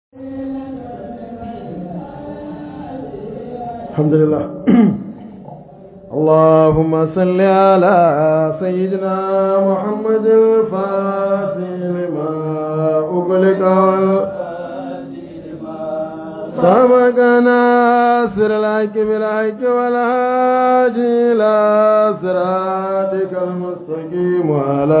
الحمد لله اللهم صل على سيدنا محمد الفاتح لما أغلق سبق ناصر الحق بالحق والهادي إلى صراطك المستقيم وعلى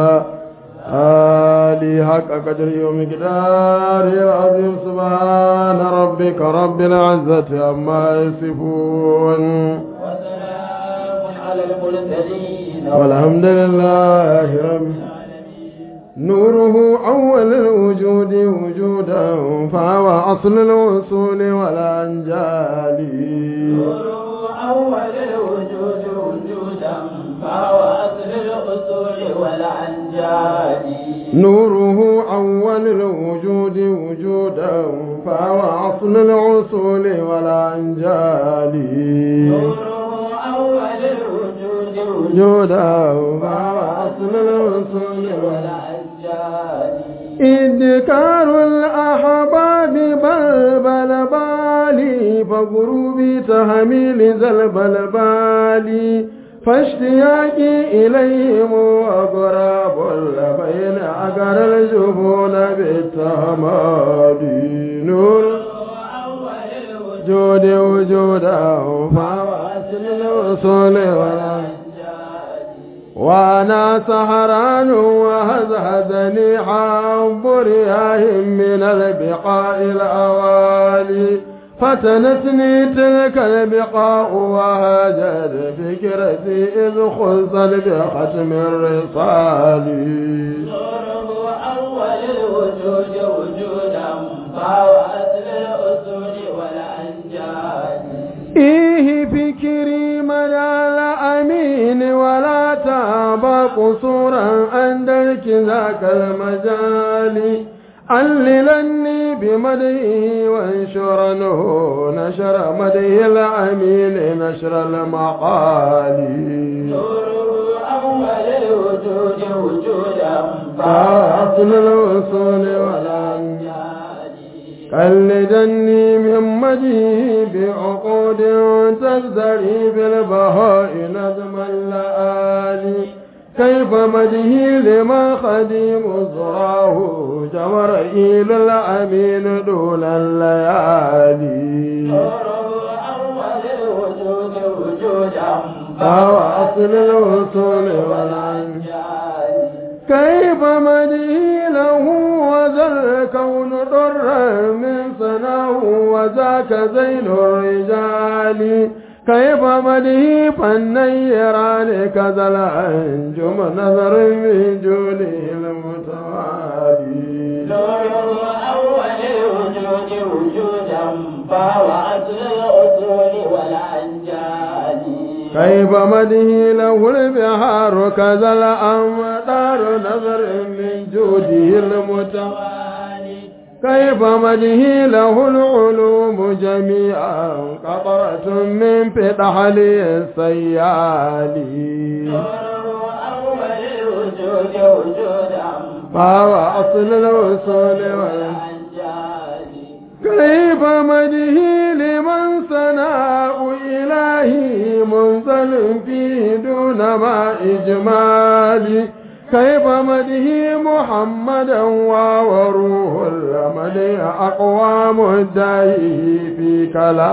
آلي حق قدر يوم قدار العظيم سبحان ربك رب العزة عما يصفون وسلام على المرسلين والحمد لله رب نوره أول الوجود وجودا فهو أصل الوصول والأنجال نوره أول الوجود وجودا فهو أصل الأصول والأنجاد نوره أول الوجود وجودا فهو أصل الوصول والأنجال نوره أول الوجود وجودا فهو أصل الوصول والأنجاد إذكار الأحباب بلبل بالي فغروبي تهميل زلبل بالي فاشتياقي إليهم أقرب بين أقر الجبون بالتهماد نور أول الوجود جود وجودا فواسل الوصول والأنجاد وانا سهران وهزهزني حب رياه من البقاء الاوالي فتنتني تلك البقاء وهجر فكرتي اذ خلصت بختم الرصال نوره أول الوجود وجودا فهو أصل الأصول والأنجاد إيه فكري مدى الأمين ولا تاب قصورا عند ذاك المجال عللني بمديه وانشرنه نشر مديه الأمين نشر المقال نوره أول الوجود وجودا فأصل الوصول والأنجال قلدني من مجيه بعقود تزدري بالبهاء نظم اللآلي كيف مده لما خديم زراه جمر إيل الأمين دون الليالي نوره أول الوجود وجودا فهو أصل الوصول والعنجال والأنجاد كيف مدي له وذا الكون ضرا من سناه وذاك زين الرجال كيف مدي فالنيران كذا الأنجم نظر من جوده المتوالي نوره أول الوجود وجودا فهو أصل الأصول والأنجاد كيف مده له البحار كذا الأمطار نظر من جوده المتوالي كيف مده له العلوم جميعا قطرة من فتحل السيال نوره أول الوجود وجودا فهو أصل الوصول والانتهاء والأنجاد كيف مده لمن ثناء إلهي منزل فيه دون ما إجمالي كيف مده محمدا وروح الرمد أقوام الداعي في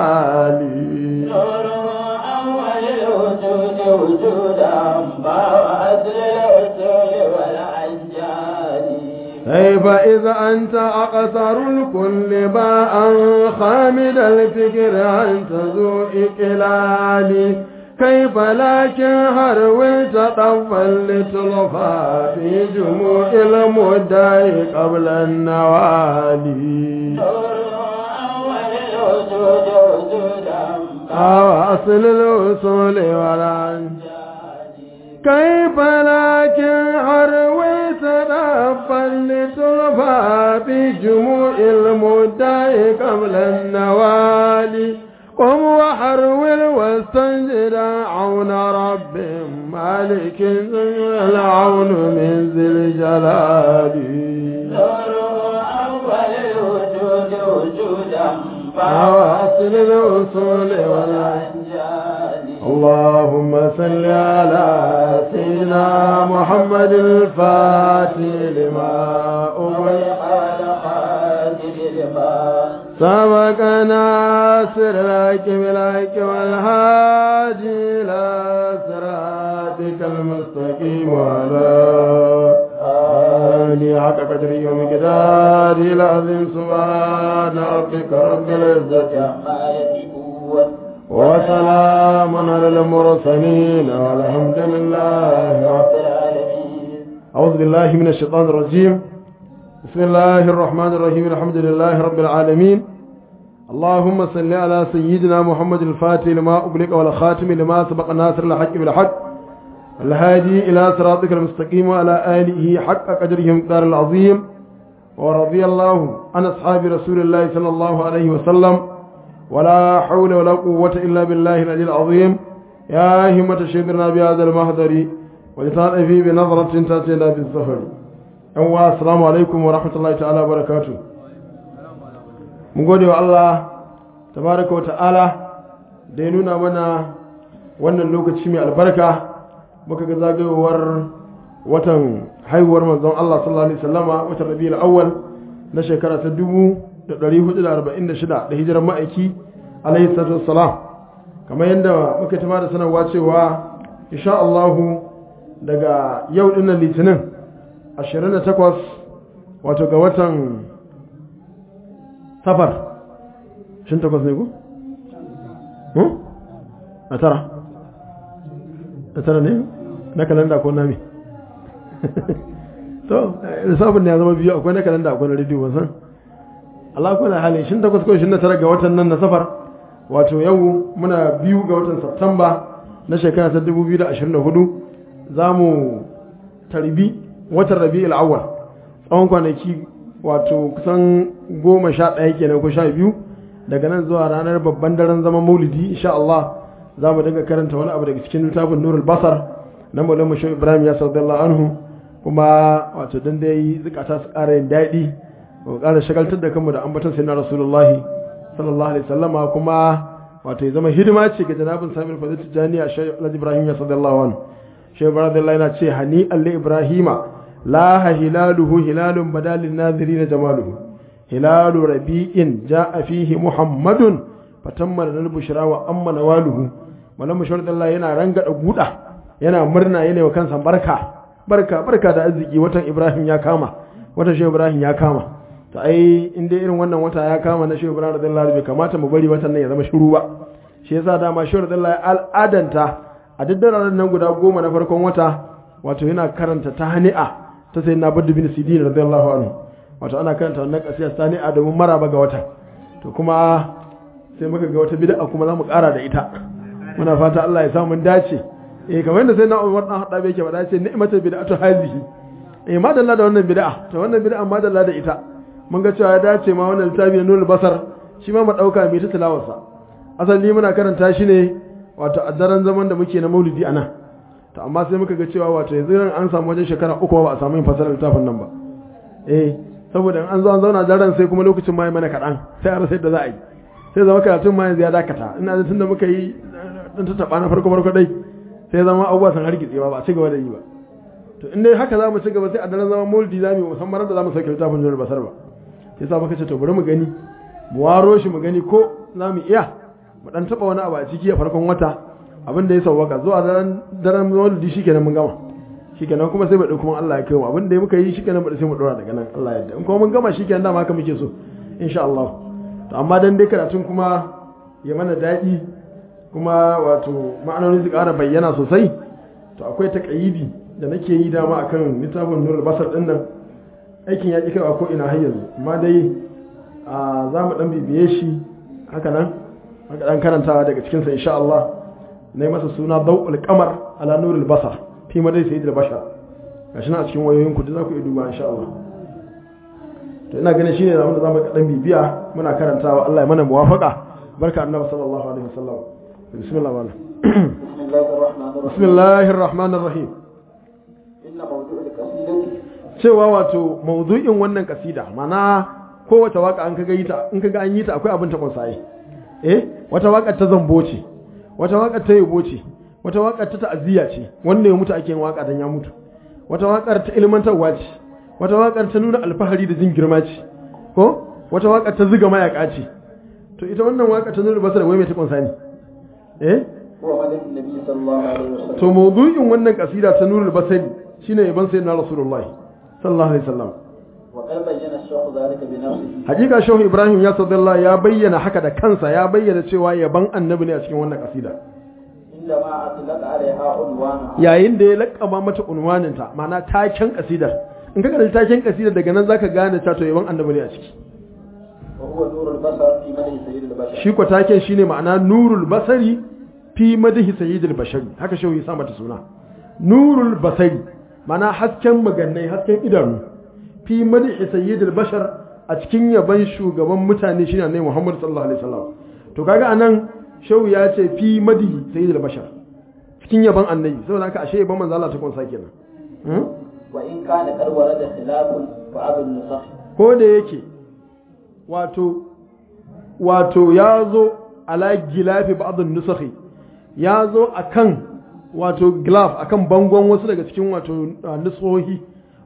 كلالي نوره أول الوجود وجودا فهو أصل الأصول والأنجاد كيف إذا أنت أقصر الكل باء خامد الفكر أنت ذو إقلال كيف لكن هرولت طفا لتلقى في جموع المدعي قبل النوالي نوره أول الوجود وجودا أو أصل الوصول والعنجال كيف لكن عرويت ربا لتلفى في جموع المدعي قبل النوالي قم وحرول واستنجد عون رب مالك العون من ذي الجلال نوره أول الوجود وجودا فواصل الأصول والأنجال اللهم صل على سيدنا محمد الفاتح لما أغلق والخاتم لما سبق ناصر الحق بالحق والهادي إلى صراطك المستقيم وعلى آله حق قدره ومقداره العظيم سبحان ربك رب العزة عما يصفون وسلام على المرسلين والحمد لله رب رب العالمين أعوذ بالله من الشيطان الرجيم بسم الله الرحمن الرحيم الحمد لله رب العالمين اللهم صل على سيدنا محمد الفاتح لما أغلق والخاتم لما سبق ناصر الحق بالحق الهادي إلى صراطك المستقيم وعلى آله حق قدره مقدار العظيم ورضي الله عن أصحاب رسول الله صلى الله عليه وسلم ولا حول ولا قوة إلا بالله العلي العظيم يا همة شبرنا بهذا المهدر ولتعرفي بنظرة تأتينا بالزهر أنوا السلام عليكم ورحمة الله تعالى وبركاته mun gode wa Allah tabaraka wa ta'ala da ya nuna mana wannan lokaci mai albarka muka ga zagayowar watan haihuwar manzon Allah sallallahu alaihi wasallama watan Rabiul Awwal na shekara ta 1446 da hijirar ma'aiki alaihi salatu wassalam kamar yadda muka tama da sanarwa cewa insha Allah daga yau dinnan litinin 28 wato ga watan safar shin takwas ne ku? a tara a tara ne na kalanda ko nami to lissafin ne ya zama biyu akwai na kalanda akwai na rediyo wasan Allah kuna hali shin takwas ko shin na tara ga watan nan na safar wato yau muna biyu ga watan Satumba na shekara ta 2024 za mu tarbi watan rabi'ul awwal tsawon kwanaki wato kusan goma sha ɗaya kenan ko sha biyu daga nan zuwa ranar babban daren zaman maulidi insha Allah za mu dinga karanta wani abu daga cikin littafin nurul basar na maulana shi ibrahim ya sallallahu anhu kuma wato dan dai zukata su ƙara yin daɗi mu ƙara shagaltar da kanmu da ambaton sayyidina rasulullahi sallallahu alaihi wasallama kuma wato ya zama hidima ce ga janabin samir fadil tijaniya shi ibrahim ya sallallahu anhu shi ibrahim yana ce hani alli ibrahima لا هلاله هلال بدا للناظرين جماله هلال ربيع جاء فيه محمد فتم لنا البشرى واما نواله ولما شرط الله yana ranga da guda yana murna yana wa kansa barka barka barka da arziki watan Ibrahim ya kama watan Shehu Ibrahim ya kama to ai in dai irin wannan wata ya kama na Shehu Ibrahim radiyallahu anhu bai kamata mu bari watan nan ya zama shiru ba shi yasa dama Shehu radiyallahu al'adanta a daddaren nan guda goma na farkon wata wato yana karanta ta hani'a ta sai na badu bin sidin radiyallahu anhu wato ana karanta wannan kasiyar sani a domin maraba ga wata to kuma sai muka ga wata bid'a kuma za mu ƙara da ita muna fata Allah ya samu dace eh kamar yadda sai na Umar dan hada bai ke faɗa ce ni'matul bid'atu hazihi eh madalla da wannan bid'a to wannan bid'a madalla da ita mun ga cewa ya dace ma wannan littafi na nurul basar shi ma mu dauka mai ta tilawarsa asali muna karanta shi ne wato a daren zaman da muke na maulidi anan to amma sai muka ga cewa wato yanzu ran an samu wajen shekara uku ba a samu yin fasalar littafin nan ba eh saboda an zo an zauna daren sai kuma lokacin ma mana kaɗan sai a rasa yadda za a yi sai zama karatun ma yanzu ya dakata ina da tunda muka yi dan ta taba na farko farko dai sai zama abubuwa sun hargitse ba ba a ci gaba da yi ba to in dai haka za mu ci gaba sai a daren zama mulki za mu yi musamman da za mu sauke littafin zuwa basar ba sai sa muka ce to bari mu gani mu waro shi mu gani ko za mu iya mu dan taba wani abu a ciki a farkon wata abin da ya sauwaka zuwa daren daren maulidi shikenan mun gama shikenan kuma sai mu dauki kuma Allah ya kai mu abin da muka yi shikenan mu sai mu dora daga nan Allah ya yarda in kuma mun gama shikenan dama haka muke so insha Allah to amma dan dai karatun kuma ya mana daɗi kuma wato ma'anoni su ƙara bayyana sosai to akwai taƙayidi da nake yi dama akan littafin nurul basar din nan aikin ya ƙi kaiwa ko ina har yanzu amma dai za mu ɗan bibiye shi haka nan haka ɗan karantawa daga cikinsa insha Allah na yi masa suna dau'ul kamar ala nurul basar fi madai sai da bashar gashi na a cikin wayoyin ku da za ku iya duba insha Allah to ina ganin shine zamu da zamu ɗan bibiya muna karantawa Allah ya mana muwafaqa barka annabi sallallahu alaihi wasallam bismillah wala بسم الله الرحمن الرحيم bismillahir rahmanir rahim إن موضوع القصيدة cewa wato maudu'in wannan kasida mana kowace waka an kaga yi ta in kaga an yi ta akwai abin ta kunsaye eh wata waka ta zambo ce wata waka ta yabo ce wata waka ta ta'aziyya ce wanda ya mutu ake yin waka dan ya mutu wata wakar ta ilmantarwa ce wata wakar ta nuna alfahari da jin girma ce ko wata wakar ta ziga mayaka ce to ita wannan waka ta nuna basara wai mai ta kunsa ne eh هو مدح النبي صلى الله عليه وسلم to mawdu'in wannan kasida ta nurul basari shine yaban sayyidina rasulullahi sallallahu alaihi wasallam وقد بين الشيخ ذلك بنفسه hakika shehu ibrahim ya sadalla ya bayyana haka da kansa ya bayyana cewa yaban annabi ne a cikin wannan kasida عندما أطلق عليها عنوانها yayin da ya lakkaba mata unwaninta ma'ana taken kasidar in ka kalli taken kasidar daga nan zaka gane cewa to yaban annabi ne a ciki وهو نور البصر في مدح سيد البشر shi ko taken shine ma'ana nurul basari fi madhi sayyidil bashari haka shehu ya sa mata suna nurul basari ma'ana hasken magannai hasken idanu fi madhi sayyidil bashar a cikin yaban shugaban mutane shine annabi Muhammad sallallahu alaihi wasallam to kaga anan shehu ya ce fi madhi sayyidil bashar cikin yaban annabi saboda haka ashe yaban manzo Allah ta kunsa kenan hmm? وإن كان قد ورد خلاف بعض النسخ ko da yake wato wato ya zo ala gilafi ba'dun nusakhi ya zo akan wato glaf akan bangon wasu daga cikin wato uh, nusohi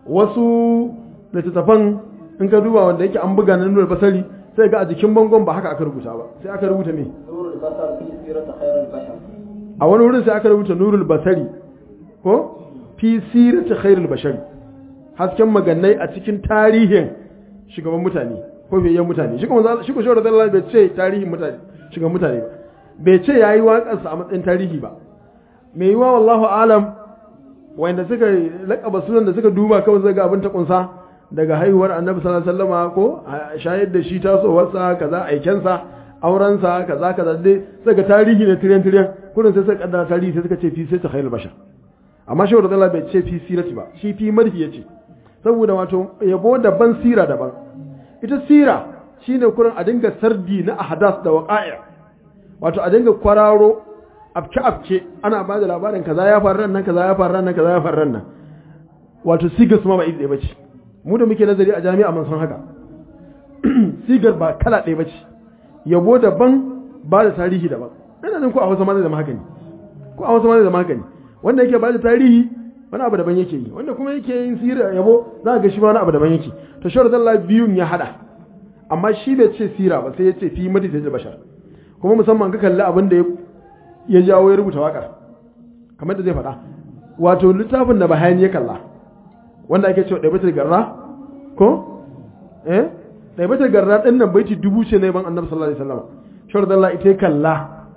wasu littattafan in ka duba wanda yake an buga na nuna basari sai ga a jikin bangon ba haka aka rubuta ba sai aka rubuta me نور البصر في سيرة خير البشر a wani wurin sai aka rubuta nurul basari ko fi sirati khairul bashari hasken magannai a cikin tarihin shugaban mutane ko fiyayyen mutane shi kuma za- shi ko shawara dalal bai ce tarihin mutane shugaban mutane ba bai ce yayi waƙarsa a matsayin tarihi ba mai yiwa wallahu alam wanda suka laƙaba sunan da suka duba kawai zai ga abin ta kunsa daga haihuwar annabi sallallahu alaihi wasallama ko a shayar da shi tasowarsa kaza aikensa aurensa kaza kaza dai sai ga tarihi ne tiryan tiryan kullum sai suka kaddara tarihi sai suka ce fi sai ta khairul bashar amma shi wadda bai ce fi sirati ba shi fi marhi yace saboda wato yabo daban sira daban ita sira shine kurin a dinga sardi na ahdas da waqa'i wato a dinga kwararo afke afke ana ba da labarin kaza ya faru nan kaza ya faru nan kaza ya faru nan wato sigar su ma ba iri ɗaya bace mu da muke nazari a jami'a mun san haka sigar ba kala ɗaya bace yabo daban ba da tarihi daban ina nan ko a Hausa ma zai zama haka ne ko a Hausa ma zai zama haka ne wanda yake ba da tarihi wani abu daban yake yi wanda kuma yake yin sira yabo za ga shi ma wani abu daban yake to shawar zalla biyun ya hada amma shi bai ce sira ba sai ya ce fi madi da bashar kuma musamman ka kalli abin da ya jawo ya rubuta wakar kamar da zai faɗa wato littafin da bahani ya kalla wanda ake cewa ɗaibatar garra ko eh ɗaibatar garra ɗin nan baiti dubu ce ne ban annabi sallallahu alaihi wasallam shawar zalla ita ya kalla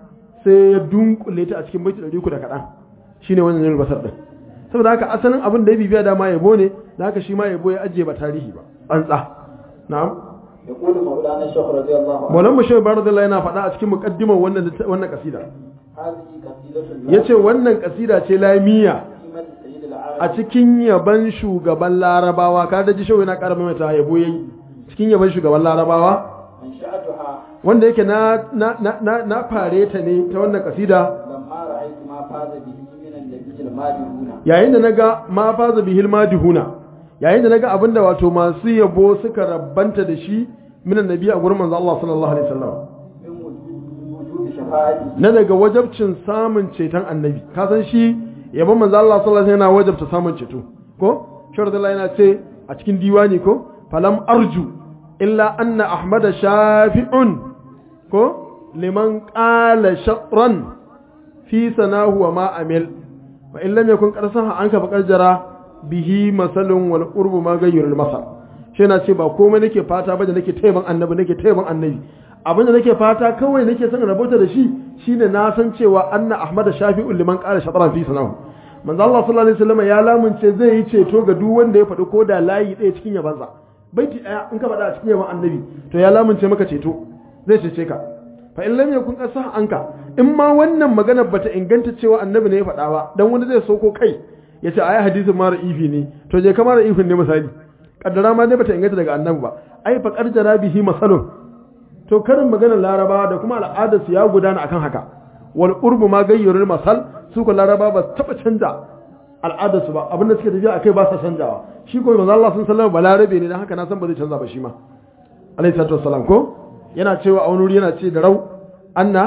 sai ya dunkule ta a cikin baiti ɗari uku da kaɗan shine wannan yin basar ɗin saboda haka asalin abin da ya bibiya dama yabo ne da haka shi ma yabo ya ajiye ba tarihi ba tsantsa na'am يقول مولانا الشيخ رضي الله عنه Maulan Bashir Baradullah yana faɗa a cikin muqaddimar wannan wannan kasida هذه قصيدة yace wannan kasida ce lamiya في مدح سيد العالم a cikin yaban shugaban Larabawa ka da ji shawo yana ƙara mai ta yabo yayi cikin yaban shugaban Larabawa أنشأتها wanda yake na na na na, na fare ta ne ta wannan kasida لما رأيت ما فاز به من النبي المادحون yayin da naga ma faza bihil madihuna yayin da naga abinda wato masu yabo suka rabbanta da shi minan nabi a gurin manzo Allah sallallahu alaihi wasallam من وجود وجود شفاعته na daga wajabcin samun ceton annabi ka san shi yabon manzo Allah sallallahu alaihi wasallam yana wajabta samun ceto ko sharadullah yana ce a cikin diwani ko falam arju illa anna ahmada shafi'un ko liman qala shatran fi sanahu wa ma amil wa in lam yakun qarsaha anka faqad jara bihi masalun wal qurbu ma gayyurul masal shi yana ce ba komai nake fata ba da nake taiban annabi nake taiban annabi abinda nake fata kawai nake son rabota da shi shine na san cewa anna ahmad shafi'u liman qala shatran fi sanahu manzo Allah sallallahu alaihi wasallam ya lamunce zai yi ceto ga duk wanda ya faɗi ko da layi ɗaya cikin yabansa baiti ɗaya in ka faɗa a cikin yaban annabi to ya lamunce maka ceto zai cece ka fa in lam yakun qasa anka in ma wannan magana bata inganta cewa annabi ne ya faɗa ba dan wani zai soko kai ya ce ayi hadisin mara ifi ne to je kamar ifin ne misali kaddara ma dai bata inganta daga annabi ba ai fa qarjara bihi masalun to karin maganar laraba da kuma al'adar su ya gudana akan haka wal urbu ma gayyurul masal su ko laraba ba taba canja al'adar su ba abinda suke tafiya akai ba sa canjawa shi ko manzo Allah sun sallama balarabe ne dan haka na san ba zai canza ba shi ma alaihi salatu wassalam ko yana cewa a wani wuri yana ce da rau anna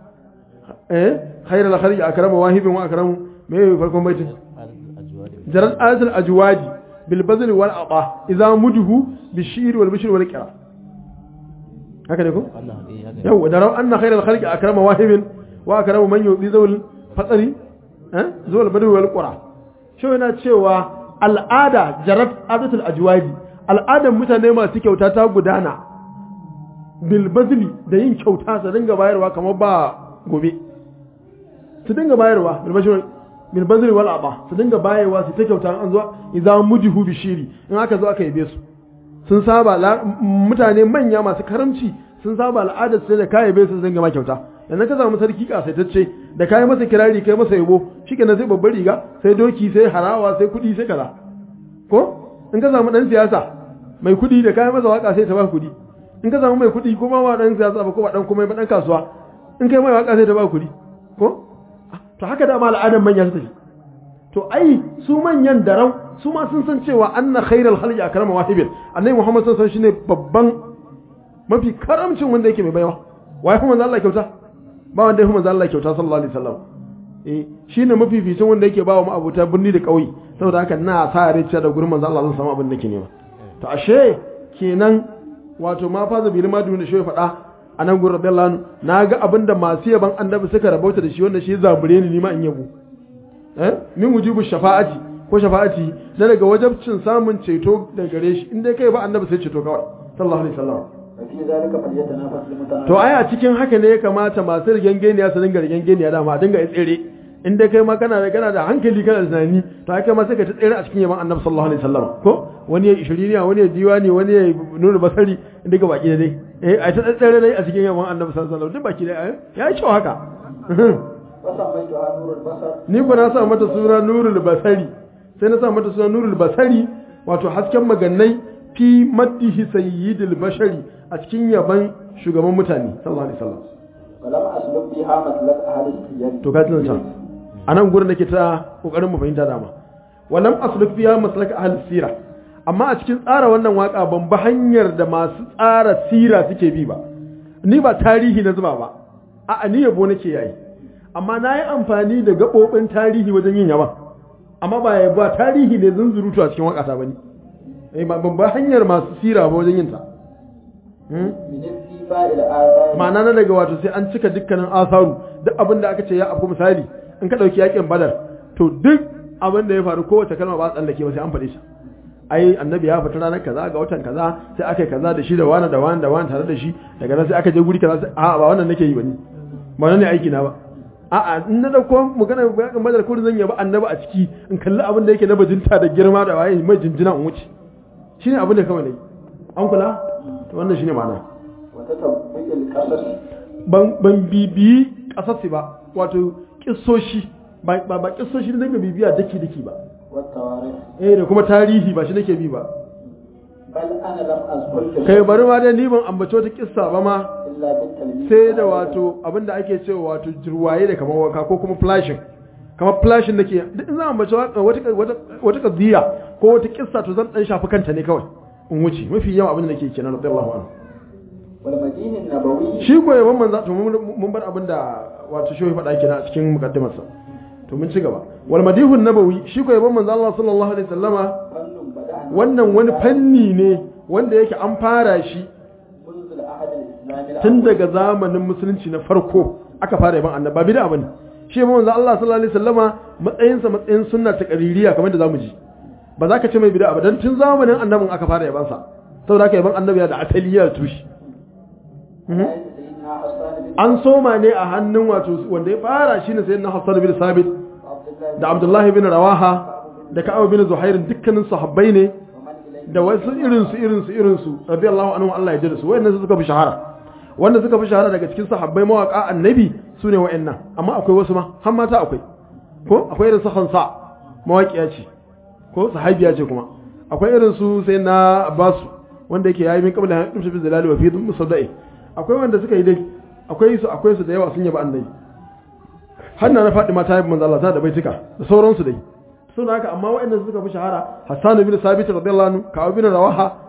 eh khairul khalqi akramu wahibin wa akramu me farkon baitin jaral azal ajwadi bil bazli wal ata idza mudhu bishir wal bishr wal qira haka ne ko yau da rau anna khairul khalqi akramu wahibin wa akramu man yubi zawul fatsari eh zawul badwi wal qura shi yana cewa al'ada jarat adatul ajwadi al'adan mutane masu kyauta ta gudana bil bazli da yin kyauta su dinga bayarwa kamar ba gobe su dinga bayarwa bil bashir bil bazli wal aba su dinga bayarwa su ta kyauta an zo idan mujihu bishiri in aka zo aka yabe su sun saba mutane manya masu karamci sun saba al'adar sai da kai yabe su su dinga ma kyauta yanzu ka samu sarki kasaitacce da kai masa kirari kai masa yabo shikenan sai babbar riga sai doki sai harawa sai kudi sai kaza ko in ka samu dan siyasa mai kudi da kai masa waka sai ta ba kudi in ka samu mai kudi kuma ba dan siyasa ba ko ba dan kuma ba dan kasuwa in kai mai waka sai ta ba kudi ko to haka da ma al'adan manya su tafi to ai su manyan darau su ma sun san cewa anna khairal khalqi akrama wahibin annabi muhammad sallallahu alaihi wasallam shine babban mafi karamcin wanda yake mai baiwa wai kuma manzo Allah kyauta ba wanda yake manzo Allah kyauta sallallahu alaihi wasallam eh shine mafificin wanda yake bawa mu abuta birni da kauye saboda haka na sa rai da gurin manzo Allah zan samu abin da nake nema to ashe kenan wato ma fa zabi ma duniya shi ya faɗa a nan gurin radiyallahu anhu na ga abin da masu yaban annabi suka rabauta da shi wanda shi zabure ni nima in yabo eh min wujubu shafa'ati ko shafa'ati na daga wajabcin samun ceto daga gare shi in dai kai ba annabi sai ceto kawai sallallahu alaihi wasallam ففي ذلك فليتنافس المتنافسون to ai a cikin haka ne ya kamata masu rigengeniya su dinga rigengeniya dama dinga tsere in dai kai ma kana da kana da hankali kana da tunani to ai kai ma sai ka ta tsere a cikin yaban annabi sallallahu alaihi wasallam ko wani ya ishiriniya wani ya diwani wani ya nuna basari duka baki da dai eh ai ta tsere dai a cikin yaban annabi sallallahu alaihi wasallam duk baki da ya yi kyau haka وسميتها نور البصر ni ko na sa mata suna nurul basari sai na sa mata suna nurul basari wato hasken magannai fi maddihi sayyidil bashari a cikin yaban shugaban mutane sallallahu alaihi wasallam ولم أسلك بها مسلك أهل السير to ka tuna can a nan gurin da ke ta kokarin mu fahimta dama walam asluk fiya maslak ahli sira amma a cikin tsara wannan waka ban ba hanyar da masu tsara sira suke bi ba ni ba tarihi na zuba ba a'a ni yabo nake yayi amma na yi amfani da gaɓoɓin tarihi wajen yin yaban amma ba ya ba tarihi ne zunzurutu a cikin wakata ba ne ban ba hanyar masu sira ba wajen yin ta Hmm? من استيفاء الآثار ma'ana na daga wato sai an cika dukkanin asaru duk abin da aka ce ya afku misali in ka ɗauki yakin badar to duk abin da ya faru kowace kalma ba a tsallake ba sai an faɗe shi ai annabi ya fita ranar kaza ga watan kaza sai aka yi kaza da shi da wani da wani da wani tare da shi daga nan sai aka je guri kaza sai a'a ba wannan nake yi ba ni ba wannan ne aiki na ba a'a in na dauko magana yakin badar ko zan yaba annabi a ciki in kalli abin da yake na bajinta da girma da waye mai jinjina in wuce shine abin da kawai ne an kula to wannan shine ma'ana وتتبع القصص ban ban bibiyi kasassi ba wato kissoshi ba ba ba kissoshi da nake bibiya dake dake ba والتواريخ eh da kuma tarihi ba shi nake bi ba بل أنا لم أذكر kai bari ma dai ni ban ambaci wata kissa ba ma إلا بالتلميذ sai da wato abinda ake cewa wato jirwaye da kamar waka ko kuma flashing kamar flashing nake duk in zan ambaci wata wata wata kadiya ko wata kissa to zan dan shafi kanta ne kawai in wuce mafi yawa abinda nake kenan radiyallahu anhu والمدين النبوي shi ko yaban manzo to mun mun bar abinda wato shi faɗa kina a cikin mukaddimarsa to mun ci gaba wal madihun nabawi shi ko yaban manzo Allah sallallahu alaihi wasallama فن بدأ wannan wani fanni ne wanda yake an fara shi منذ العهد الإسلامي tun daga zamanin musulunci na farko aka fara yaban annabi ba bid'a bane shi yaban manzo Allah sallallahu alaihi wasallama matsayinsa matsayin sunna ta qaririya kamar da zamu ji ba za ka ce mai bid'a ba dan tun zamanin annabin aka fara yaban sa saboda haka yaban annabi da asali ya tushi آية سيدنا حسان بن an soma ne a hannun wato wanda ya fara shine sayyidina Hassan bin Sabit عبد الله da Abdullahi bin Rawaha da Ka'ab bin Zuhair dukkanin sahabbai ne ومن إليه da wasu irinsu irinsu irinsu radiyallahu anhu Allah ya ji da su wayannan suka fi shahara wanda suka fi shahara daga cikin sahabbai mawaka annabi su ne wayannan amma akwai wasu ma har mata akwai ko akwai irin su Hansa mawaƙiya ce ko sahabiya ce kuma akwai irin su sai na Abbas wanda yake yayi min qabla an tumshi bi zalali wa fi musaddai akwai wanda suka yi dai akwai su akwai su da yawa sun yaba annabi har na faɗi mata yabi manzo Allah ta da baitika da sauransu dai suna haka amma waɗanda suka fi shahara Hassan bin Sabit radiyallahu anhu Ka'ab bin Rawaha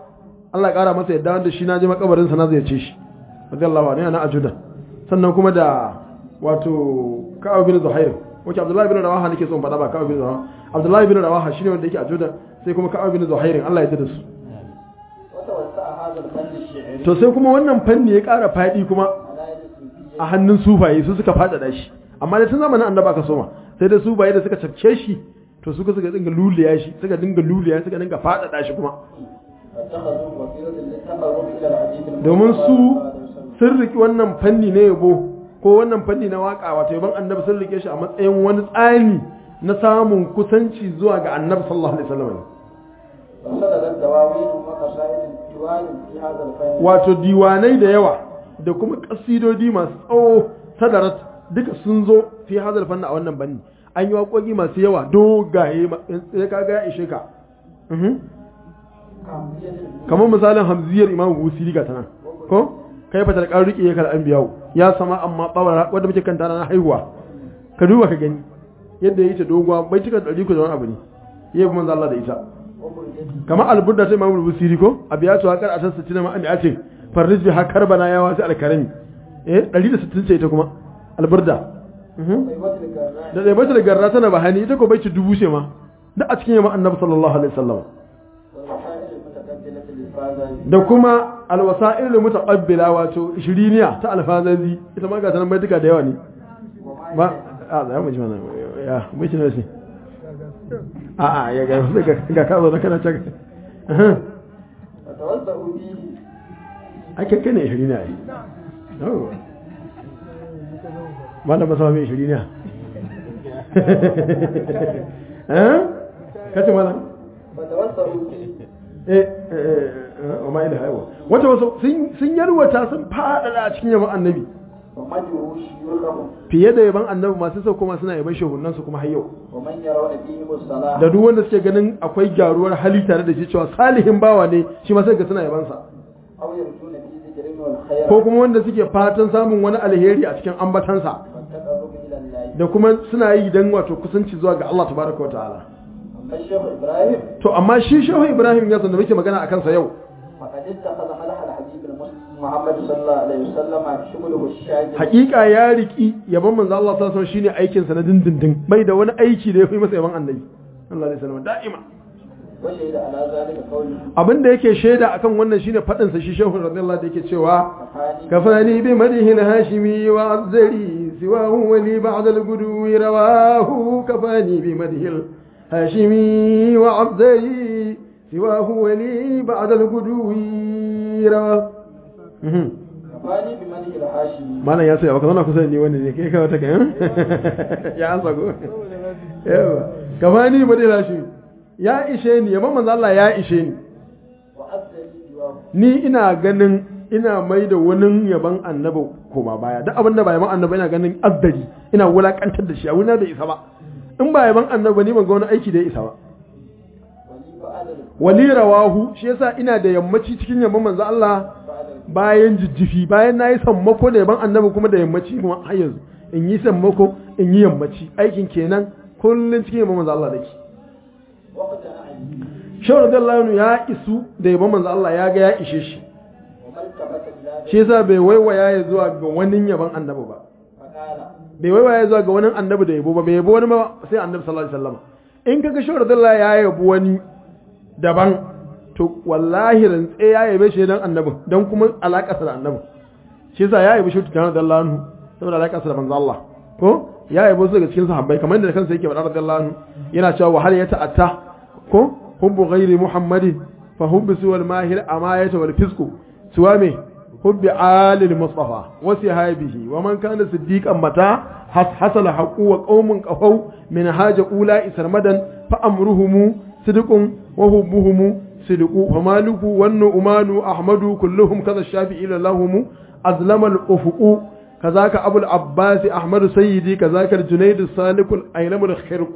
Allah ya kara masa yadda wanda shi na je makabarin sa na ziyarce shi radiyallahu anhu yana ajuda sannan kuma da wato Ka'ab bin Zuhair wace Abdullahi bin Rawaha nake son faɗa ba Ka'ab bin Zuhair Abdullahi bin Rawaha shine wanda yake ajuda sai kuma Ka'ab bin Zuhair Allah ya yarda da su وتوسع هذا الفن الشعري to sai kuma wannan fanni ya ƙara faɗi kuma على يد الصوفية a hannun sufaye su suka faɗaɗa shi amma da tun zamanin annaba aka soma sai da sufaye da suka cafke shi to suka suka dinga luliya shi suka dinga luliya suka dinga faɗaɗa shi kuma فاتخذوا وسيلة للتقرب إلى الحديث المصطفى domin su صلى الله عليه وسلم. sun riki wannan fanni na yabo ko wannan fanni na waka wato yaban annabi sun rike shi a matsayin wani tsani na samun kusanci zuwa ga annabi sallallahu alaihi wasallam وصدرت دواوين وقصائد ديوان في هذا الفن wato diwanai da yawa da kuma kasidodi masu tsawo sadarat duka sun zo fi hazal fanna a wannan banni an yi waƙoƙi masu yawa dogaye ma- sai ka ga ya ishe ka Mhm. كاملية kamar misalin hamziyar imamu busiri ga tana ko kai fatar kan rike ya kal anbiya'u ya sama amma tsawara wanda muke kanta na haihuwa ka duba ka gani yadda yi ta doguwa bai cika ɗari ku da wani abu ne yayi kuma manzo Allah da ita وبرجته kamar alburda ta imamu busiri ko abiyatu ha kar asan sittina ma ami'atin farris bi ha karbana ya wasi alkarami eh 160 ce ita kuma alburda Mhm. طيبة الكرناء da dai bata da garra tana bahani ita ko bai ci dubu ce ma da a cikin yamma annabi sallallahu alaihi wasallam والوسائل المتقبلة للفازة da kuma alwasa'il mutaqabbila wato shiriniya ta alfazazi ita ma ga tanan bai duka da yawa ne وما ba a za mu ji mana ya bai ci ne a a ya ga ga ga ka zo da kana caka وتوسعوا فيه ake kai ne shiriniya ai oh wanda ba sama mai shiriniya eh kace mana فتوسعوا فيه eh eh wa ma ilaha illa wata wasu sun sun yarwata sun fadada a cikin yaban annabi ومدعوا شيوخهم fiye da yaban annabi masu sau kuma suna yaban shehunan su kuma har yau ومن يرون فيهم الصلاح da duk wanda suke ganin akwai gyaruwar hali tare da shi cewa salihin bawa ne shi ma sai ga suna yaban sa أو يرجون في ذكرهم والخير ko kuma wanda suke fatan samun wani alheri a cikin ambatansa والتقرب إلى الله da kuma suna yi dan wato kusanci zuwa ga Allah tabaraka wataala أما الشيخ إبراهيم to amma shi shehu Ibrahim ya da muke magana akan sa yau فقد اتخذ ملح الحبيب المصطفى محمد صلى الله عليه وسلم شغله الشاغل hakika ya riki yaban manzo Allah sallallahu alaihi wasallam shine aikin sa na dindindin bai da wani aiki da ya fi masa yaban annabi sallallahu alaihi wasallam da'ima وشهد على ذلك قوله abin da yake shaida akan wannan shine fadin sa shi shehu radiyallahu da yake cewa كفاني كفاني بمدح الهاشمي وعزري سواه ولي بعد القدو رواه كفاني بمدح الهاشمي وعزري سواه ولي بعد القدو رواه Mhm. كفاني بمدح الحاشمي malam ya saya baka zauna kusa da ni wanda ne kai ka wata kan ya ansa go yawa kafani ba dai lashi ya ishe ni yamma manzo Allah ya ishe ni وأزلي جوابه ni ina ganin ina mai da wani yaban annabi koma baya duk abin da ba yaban annabi ina ganin azdari ina wulakantar da shi a wuna da isa ba in ba yaban annabi ba ni ban ga wani aiki da ya isa ba ولي بعد wali rawahu shi yasa ina da yammaci cikin yaban manzo Allah بعد bayan jijjifi bayan nayi sammako da yaban annabi kuma da yammaci kuma har yanzu in yi sammako in yi yammaci aikin kenan kullun cikin yaban manzo Allah dake وقت أعلي shawar radiyallahu ya isu da yaban manzo Allah ya ga ya ishe shi وما التفت إلى shi yasa bai waiwaya ya zuwa ga wani yaban annabi ba فقال bai waiwaya zuwa ga wani annabi da yabo ba bai yabo wani ma sai annabi sallallahu alaihi wasallam in kaga shawar radiyallahu ya yabo wani daban to wallahi rantse ya yabe shi dan annabin dan kuma alaƙarsa da annabin shi yasa ya yabi shi tukan radiyallahu anhu saboda alaƙarsa da manzo Allah ko ya yabo su daga cikin sahabbai kamar yadda kansa yake faɗa radiyallahu anhu yana cewa wa hal ya ta'atta ko hubbu ghairi muhammadin fa hubbu suwal mahir amayata wal fisku suwa me hubbi alil mustafa wa sihabihi wa man kana siddiqan mata hasala haqu wa qaumun qafaw min haja ula isarmadan fa amruhum sidqun wa hubbuhum sidqu wa maluku wan nu'manu ahmadu kulluhum kadha shafi'i lahum azlama al ufuqu كذاك أبو العباس أحمد سيدي كذاك الجنيد السالك الأيلم الخرق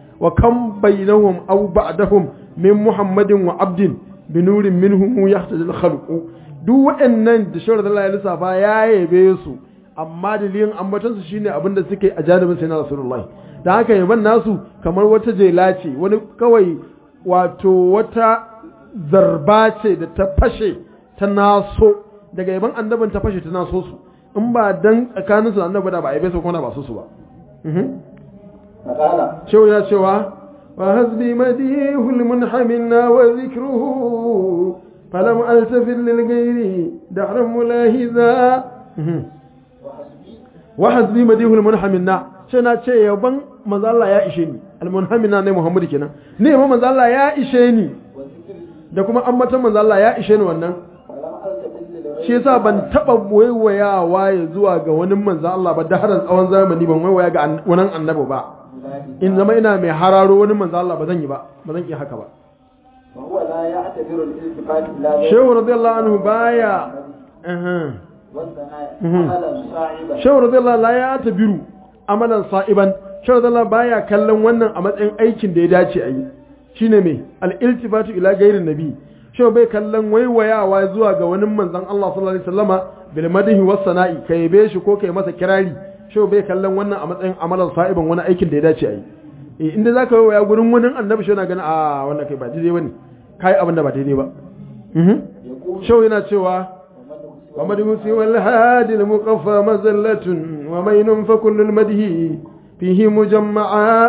وكم بينهم أو بعدهم من محمد وعبد بنور منهم يحتج الخلق duk waɗannan da shawar da Allah ya lissafa ya yabe su amma dalilin ambatansu shine abin da suke a janibin sai na Rasulullahi da haka yaban nasu kamar wata jela ce wani kawai wato wata zarba ce da ta fashe ta naso daga yaban annabin ta fashe ta naso su in ba dan tsakanin su da annabi da ba a yabe su kuma ba su su ba Mhm. فقال shehu ya cewa wa hasbi madihul munhamina wa zikruhu falam altafil lil ghairi dahran mulahiza Mhm. وحسبي wa hasbi madihul munhamina sai na ce yaban manzo Allah ya ishe ni al munhamina ne Muhammad kenan ne ma manzo Allah ya ishe ni وذكري da kuma ambatan manzo Allah ya ishe ni wannan فلم ألتفت لغير shi yasa ban taba waiwayawa ya zuwa ga wani manzo Allah ba da haran tsawon zamani ban waiwaya ga an- wani annabi ba ملاهي in zama ina mai hararo wani manzo Allah ba zan yi ba ba zan iya haka ba وهو لا يعتبر الالتفات إلى غير shehu radiyallahu anhu baya aha والثناء Mhm. عملا صاعبا shehu radiyallahu la ya tabiru amalan sa'iban shehu radiyallahu baya kallon wannan a matsayin aikin da ya dace a yi shine me al-iltifatu ila gairin nabi shehu bai kallon waiwayawa zuwa ga wani manzon Allah sallallahu alaihi wasallama bil madhi was sana'i kai be shi ko kai masa kirari shehu bai kallon wannan a matsayin amalan sa'iban wani aikin da ya dace a yi eh inda zaka waiwaya gurin wani annabi shehu na ganin a wannan kai ba daidai bane kai abin da ba daidai ba mhm يقول shehu yana cewa ومدح سوى الهادي المقفى مزلة ومين فكل المدح فيه مجمعا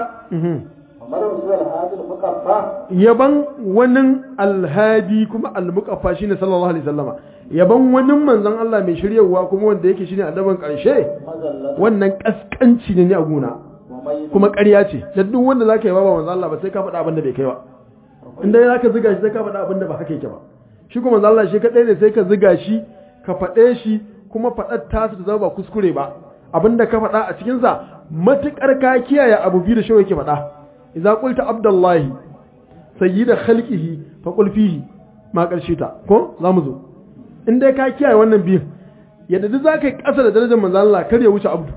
ومرة سوى هذا المقفى yaban wani alhadi kuma almuqaffa shine sallallahu alaihi wasallama yaban wani manzon Allah mai shiryawa kuma wanda yake shine annaban karshe مزلة wannan kaskanci ne a guna ومين kuma ƙarya ce da duk wanda zaka yi ba manzon Allah ba sai ka faɗa abin da bai kai ba inda zaka ziga shi sai ka faɗa abin da ba haka yake ba shi kuma manzon Allah shi kadai ne sai ka ziga shi ka faɗe shi kuma faɗar tasu ta zama ba kuskure ba abinda ka faɗa a cikinsa matuƙar ka kiyaye abu biyu da shi yake faɗa idza qulta abdullahi sayyida khalqihi fa qul fihi ma ƙarshe ta ko za mu zo in dai ka kiyaye wannan biyun yadda duk zaka yi ƙasa da darajar manzon Allah kar ya wuce abdu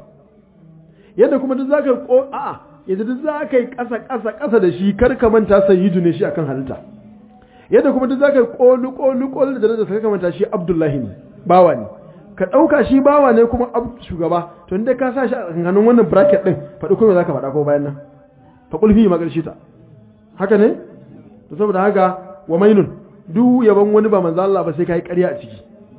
yadda kuma duk zaka yi ko a'a yadda duk zaka yi ƙasa ƙasa ƙasa da shi kar ka manta sayyidu ne shi akan halitta yadda kuma duk zaka yi kolu kolu kolu da darajar ka manta shi abdullahi ne bawa ne ka ɗauka shi bawa ne kuma ab shugaba to inda ka sa shi a tsakanin wannan bracket din faɗi kuma za ka faɗa ko bayan nan fa kulfi ma ƙarshe ta haka ne to saboda haka wa mainun duk yaban wani ba manzo Allah ba sai kai ƙarya a ciki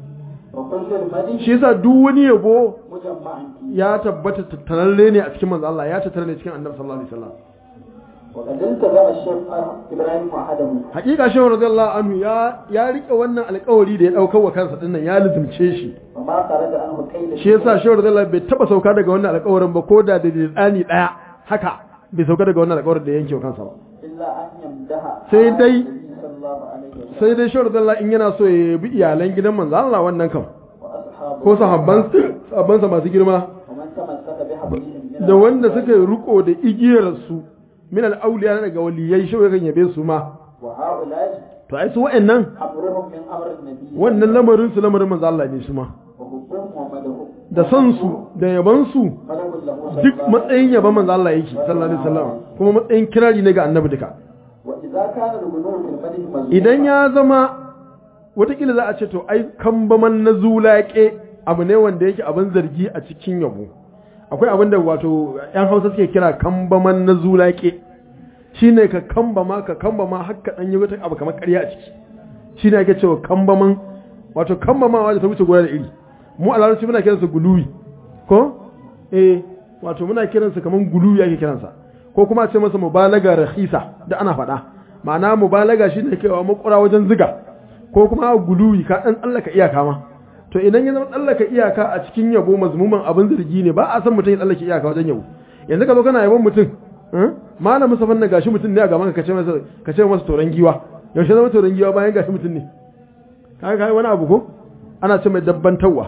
وكل المدح shi yasa duk wani yabo مجمع فيه ya tabbata tattaralle ne a cikin manzo Allah ya tattara ne cikin annabi sallallahu alaihi wasallam وقد التزم الشيخ إبراهيم وحده hakika shehu radiyallahu anhu ya ya rike wannan alƙawari da ya daukar wa kansa dinnan ya lizumce shi وما خرج عنه كيد shi yasa shehu radiyallahu bai taba sauka daga wannan alƙawarin ba ko da da tsani daya haka bai sauka daga wannan alƙawarin da ya yanke wa kansa ba إلا أن يمدح sai dai النبي صلى الله عليه وسلم sai dai shehu radiyallahu in yana so ya bi iyalan gidan manzo Allah wannan kam وأصحابه ko sahabban sahabbansa masu girma ومن تمسك بحبلهم من da wanda suka yi riko da igiyar su min al-awliya daga waliyai shehu yakan yabe su ma وهؤلاء to ai su wa'annan أمرهم من أمر النبي wannan lamarin su lamarin manzo Allah ne su ma وحبهم ومدهم da son su da yaban su مدهم له صلى duk الله عليه matsayin yaban manzo Allah yake sallallahu alaihi wasallam kuma matsayin kirari ne ga annabi duka وإذا كان الغلو في المدح مذموما idan ya zama watakila za a ce to ai kambaman na zulaƙe abu ne wanda yake abin zargi a cikin yabo akwai abin da wato yan hausa suke kira kambaman na zulaƙe shine ka kambama ka kambama har ka dan yi wata abu kamar ƙarya a ciki shine ake cewa kambaman wato kambamawa da ta wuce gona da iri mu a larabci muna kiransa guluwi ko eh wato muna kiransa kamar guluwi ake kiransa ko kuma a ce masa mubalaga rahisa da ana faɗa ma'ana mubalaga shine kaiwa makura wajen ziga ko kuma guluwi ka dan tsallaka iyaka ma to idan ya zama tsallaka iyaka a cikin yabo mazmuman abin zargi ne ba a san mutum ya tsallake iyaka wajen yabo yanzu ka zo kana yabon mutum eh? malamin safan na gashi mutum ne a gaban ka kace masa kace masa toran giwa yaushe zama toran giwa bayan gashi mutum ne kaga kai wani abu ko ana ce mai dabbantawa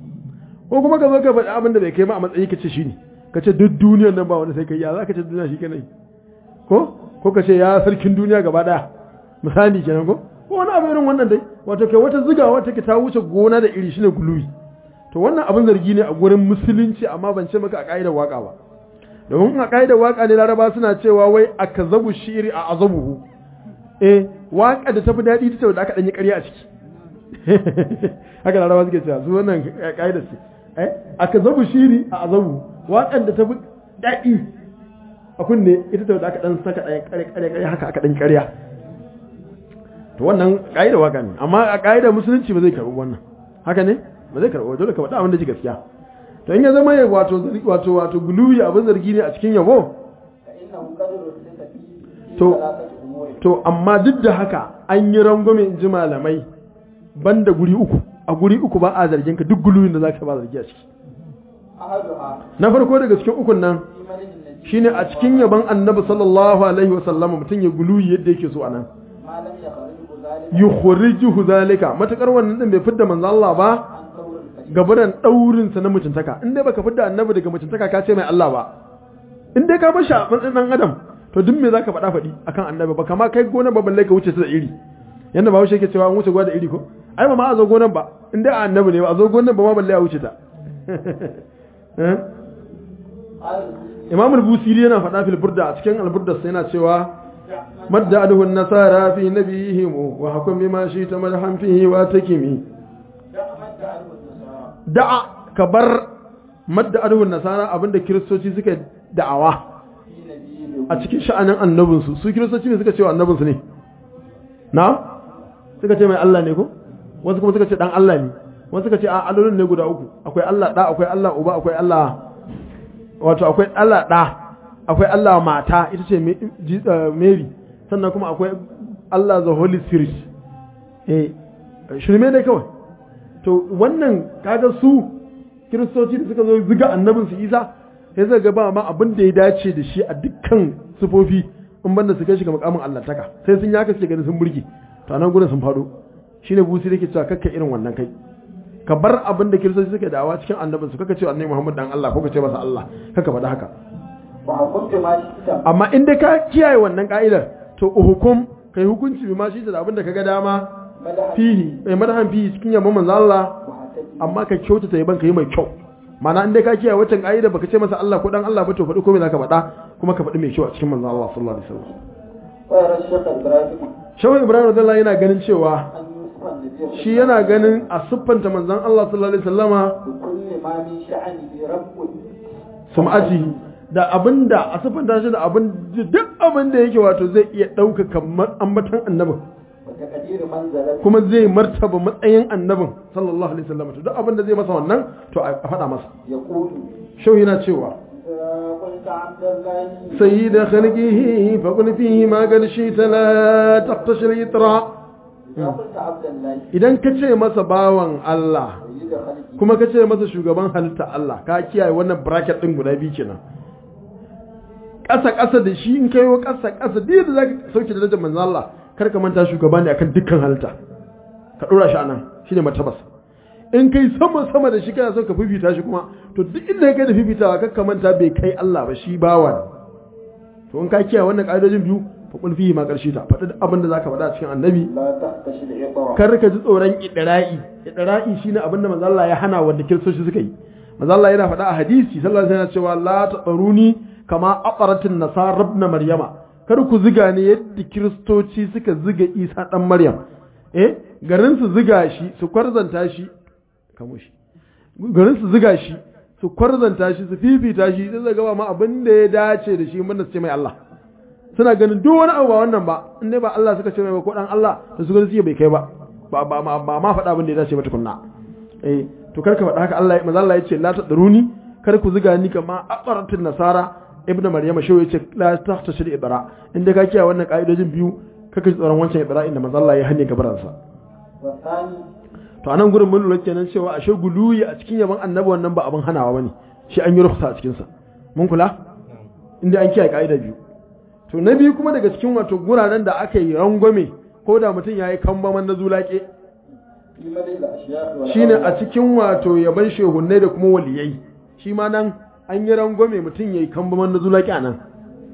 ko kuma ka zo ka faɗi abin da bai kai ba a matsayi ka ce shi ne ka ce duk duniyar nan ba wani sai kai ya za ka ce duniya shi kanai ko ko ka ce ya sarkin duniya gaba daya misali kenan ko ko wani abu irin wannan dai wato kai wata ziga wata ke ta wuce gona da iri shine guluwi to wannan abin zargi ne a gurin musulunci amma ban ce maka a ka'idar waka ba domin a ka'idar waka ne laraba suna cewa wai akazabu shiri a azabuhu eh waka da tafi daɗi ta da aka ɗanyi ƙarya a ciki haka laraba suke cewa su wannan ka'idar ce eh akazabu shiri a azabu waƙan da tafi daɗi a kunne ita ta da aka ɗan saka ɗan ƙare ƙare ƙare haka aka ɗan ƙarya to wannan ƙa'ida waka ne amma a ƙa'ida musulunci ba zai karɓi wannan haka ne ba zai karɓi dole ka faɗa abin da ji gaskiya to in ya zama ya wato wato wato guluwi abin zargi ne a cikin yabo فإنه قد رسل فيه To- ثلاثة أمور to amma duk da haka an yi rangwame in ji malamai banda guri uku a guri uku ba a zargin ka duk guluwin da zaka ba zargi a ciki أحدها na farko daga cikin ukun nan في مدح النبي shine a cikin yaban annabi sallallahu alaihi wa sallam mutum ya guluwi yadda yake so anan ما لم يخرجه ذلك yukhrijuhu zalika matakar wannan din bai fidda manzo Allah ba عن دور البشر gabaran daurin sa na mutuntaka in dai baka fidda annabi daga mutuntaka ka ce mai Allah ba in dai ka bar shi a matsayin dan adam to duk me zaka faɗa faɗi akan annabi ba kama kai gona ba balle ka wuce ta da iri yanda ba yake cewa an wuce gwa da iri ko ai ba ma a zo gonan ba in dai a annabi ne ba a zo gonan ba ma balle a wuce ta Eh? قال Imam al-Busiri yana faɗa fil burda a cikin al-burda sai yana cewa madda adhu an-nasara fi nabiyihim wa hakum bima shi ta madhan fihi wa takimi دع مد عنه النصارى da'a ka bar madda adhu an-nasara abinda kiristoci suka da'awa في نبيه a cikin sha'anin annabinsu su kiristoci ne suka ce wa annabinsu ne na suka ce mai Allah ne ko wasu kuma suka ce dan Allah ne wasu suka ce a allolin ne guda uku akwai Allah da akwai Allah uba akwai Allah wato akwai Allah da akwai Allah mata ita ce Me- ji- eh, Mary sannan kuma akwai Allah the Holy Spirit eh shirme ne kawai to wannan kaga su kiristoci da suka zo ziga annabinsu Isa sai zai ga ba ma abin da ya dace da shi a dukkan sufofi in banda su kai shi ga makamin allantaka sai sun yaka suke ganin sun burge to a nan gurin sun faɗo shine busi da ke cewa kakka irin wannan kai ka bar abin da kiristoci suke dawa cikin annabin su kaka ce annabi Muhammad dan Allah ko ka ce masa Allah kaka faɗa haka وحكمت ما شئت amma in dai ka kiyaye wannan ka'idar to hukum kai hukunci bi ma shi da abin da kaga dama مدح fihi eh madahan fihi cikin yamma manzo Allah وحسد amma ka kyautata yaban ka yi mai kyau mana in dai ka kiyaye waccan ka'ida baka ce masa Allah ko dan Allah ba to faɗi komai zaka faɗa kuma ka faɗi mai kyau a cikin manzon Allah sallallahu alaihi wasallam ويرى الشيخ إبراهيم Shawai Ibrahim radiyallahu yana ganin cewa أن يوصف النبي shi yana ganin a siffanta manzon Allah sallallahu alaihi wasallama بكل ما من شأنه رب sum'ati da abinda a siffanta shi da abin duk abin da yake wato zai iya ɗaukaka ambatan annabin وتقدير منزلته kuma zai martaba matsayin annabin sallallahu alaihi wasallam to duk abin da zai masa wannan to a faɗa masa يقول shau yana cewa إذا قلت عبد الله سيد خلقه فقل فيه ما قد شئت لا تقتشر إطراء إذا قلت عبد الله idan ka ce masa bawan Allah سيد خلقه kuma ka ce masa shugaban halitta Allah ka kiyaye wannan bracket din guda biyu kenan ƙasa ƙasa da shi in kai wa ƙasa ƙasa da yadda zaka sauke darajar manzon Allah kar ka manta shugaba ne akan dukkan halitta ka dora shi anan shine martabas in kai sama sama da shi kana so ka fifita shi kuma to duk inda kai da fifitawa kar ka manta bai kai Allah ba shi bawa ne to in ka kiyaye wannan ƙa'idojin biyu fa qul fihi ma qarshi ta faɗi duk abin da zaka faɗa cikin annabi لا تحتشد عطرا kar ka ji tsoron idra'i idra'i shine abin da manzo Allah ya hana wanda kiristoci suka yi manzo Allah yana faɗa a hadisi sallallahu alaihi wasallam cewa la tabaruni kama aqaratin nasara ibn maryama kar ku ziga ne yadda kiristoci suka ziga Isa dan Maryam eh garin su ziga shi su kwarzanta shi kamo shi garin su ziga shi su kwarzanta shi su fifita shi sai zaga ba ma abin da ya dace da shi mun su ce mai Allah suna ganin duk wani abu ba wannan ba in dai ba Allah suka ce mai ba ko dan Allah da su gani suke bai kai ba ba ba ba ba ma faɗa abin da ya dace ba tukunna eh to kar ka faɗa haka Allah manzo Allah ya ce la tadruni kar ku ziga ni kama aqaratin nasara ibnu maryama shi ya ce la tahtashir ibra inda ka kiyaye wannan ka'idojin biyu kaka ji tsoron wancan ibra inda manzo Allah ya hane gabaransa والثاني to anan gurin mun lura kenan cewa ashe guluyi a cikin yaban annabi wannan ba abin hanawa bane shi an yi rukhsa a cikin sa mun kula inda an kiyaye ka'ida biyu to na biyu kuma daga cikin wato guraren da aka yi rangwame ko da mutum yayi kambaman na zulake في مدح الأشياخ shine a والأولياء cikin wato yaban shehunnai da kuma waliyai shi ma nan an yi rangwame mutum yayi kambaman na zulake a nan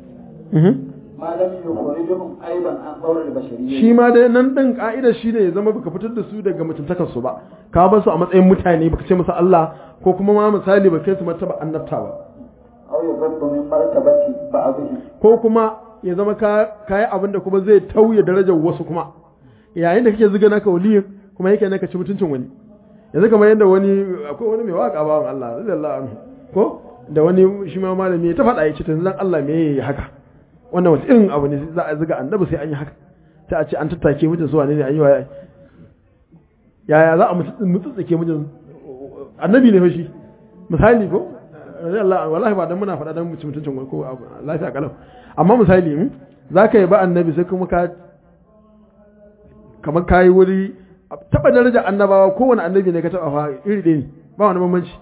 ما لم يخرجهم أيضا عن دور البشرية shi ma dai nan ɗin ƙa'idar shi ne ya zama baka fitar da su daga mutuntakarsu ba ka ba su a matsayin mutane baka ce musu Allah ko kuma ma misali ba kai su martaba annabta ba أو يضرب من مرتبة بعضهم ko kuma ya zama ka kayi abin da kuma zai tauye darajar wasu kuma yayin da kake zuga naka waliyin kuma yake naka ci mutuncin wani yanzu kamar yadda wani akwai wani mai waka bawan Allah radiyallahu anhu ko da wani shi ma malami ya ta faɗa ya ce to dan Allah me yayi haka wannan wasu irin abu ne za a zuga annabi sai an yi haka sai a ce an tattake mijin su wane ne an yi waye yaya za a mutsitsike mijin annabi ne fa shi misali ko Allah wallahi ba dan muna faɗa dan mutum mutuncin ko lafiya kalau amma misali za ka yi ba annabi sai kuma ka kamar kayi wuri taba daraja annabawa kowane annabi ne ka taba fa iri ɗaya ne ba wani bambanci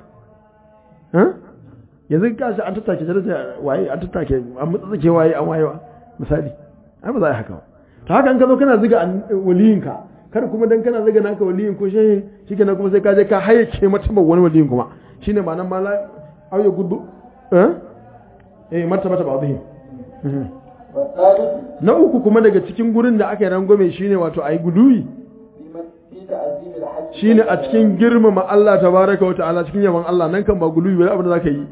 yanzu ka shi an tattake daraja waye an tattake an mutsake waye an wayewa misali ai ba za a yi haka ba to haka in ka zo kana ziga waliyinka kar kuma dan kana ziga naka waliyin ko shehin shikenan kuma sai ka je ka hayyace mata wani waliyin kuma shine ma'anar mala au ya gudu eh eh mata mata ba zai na uku kuma daga cikin gurin da aka yi rangwame shine wato ayi guduwi shine a cikin girmama Allah tabaraka wa ta'ala cikin yaban Allah nan kan ba guduwi ba abin da zaka yi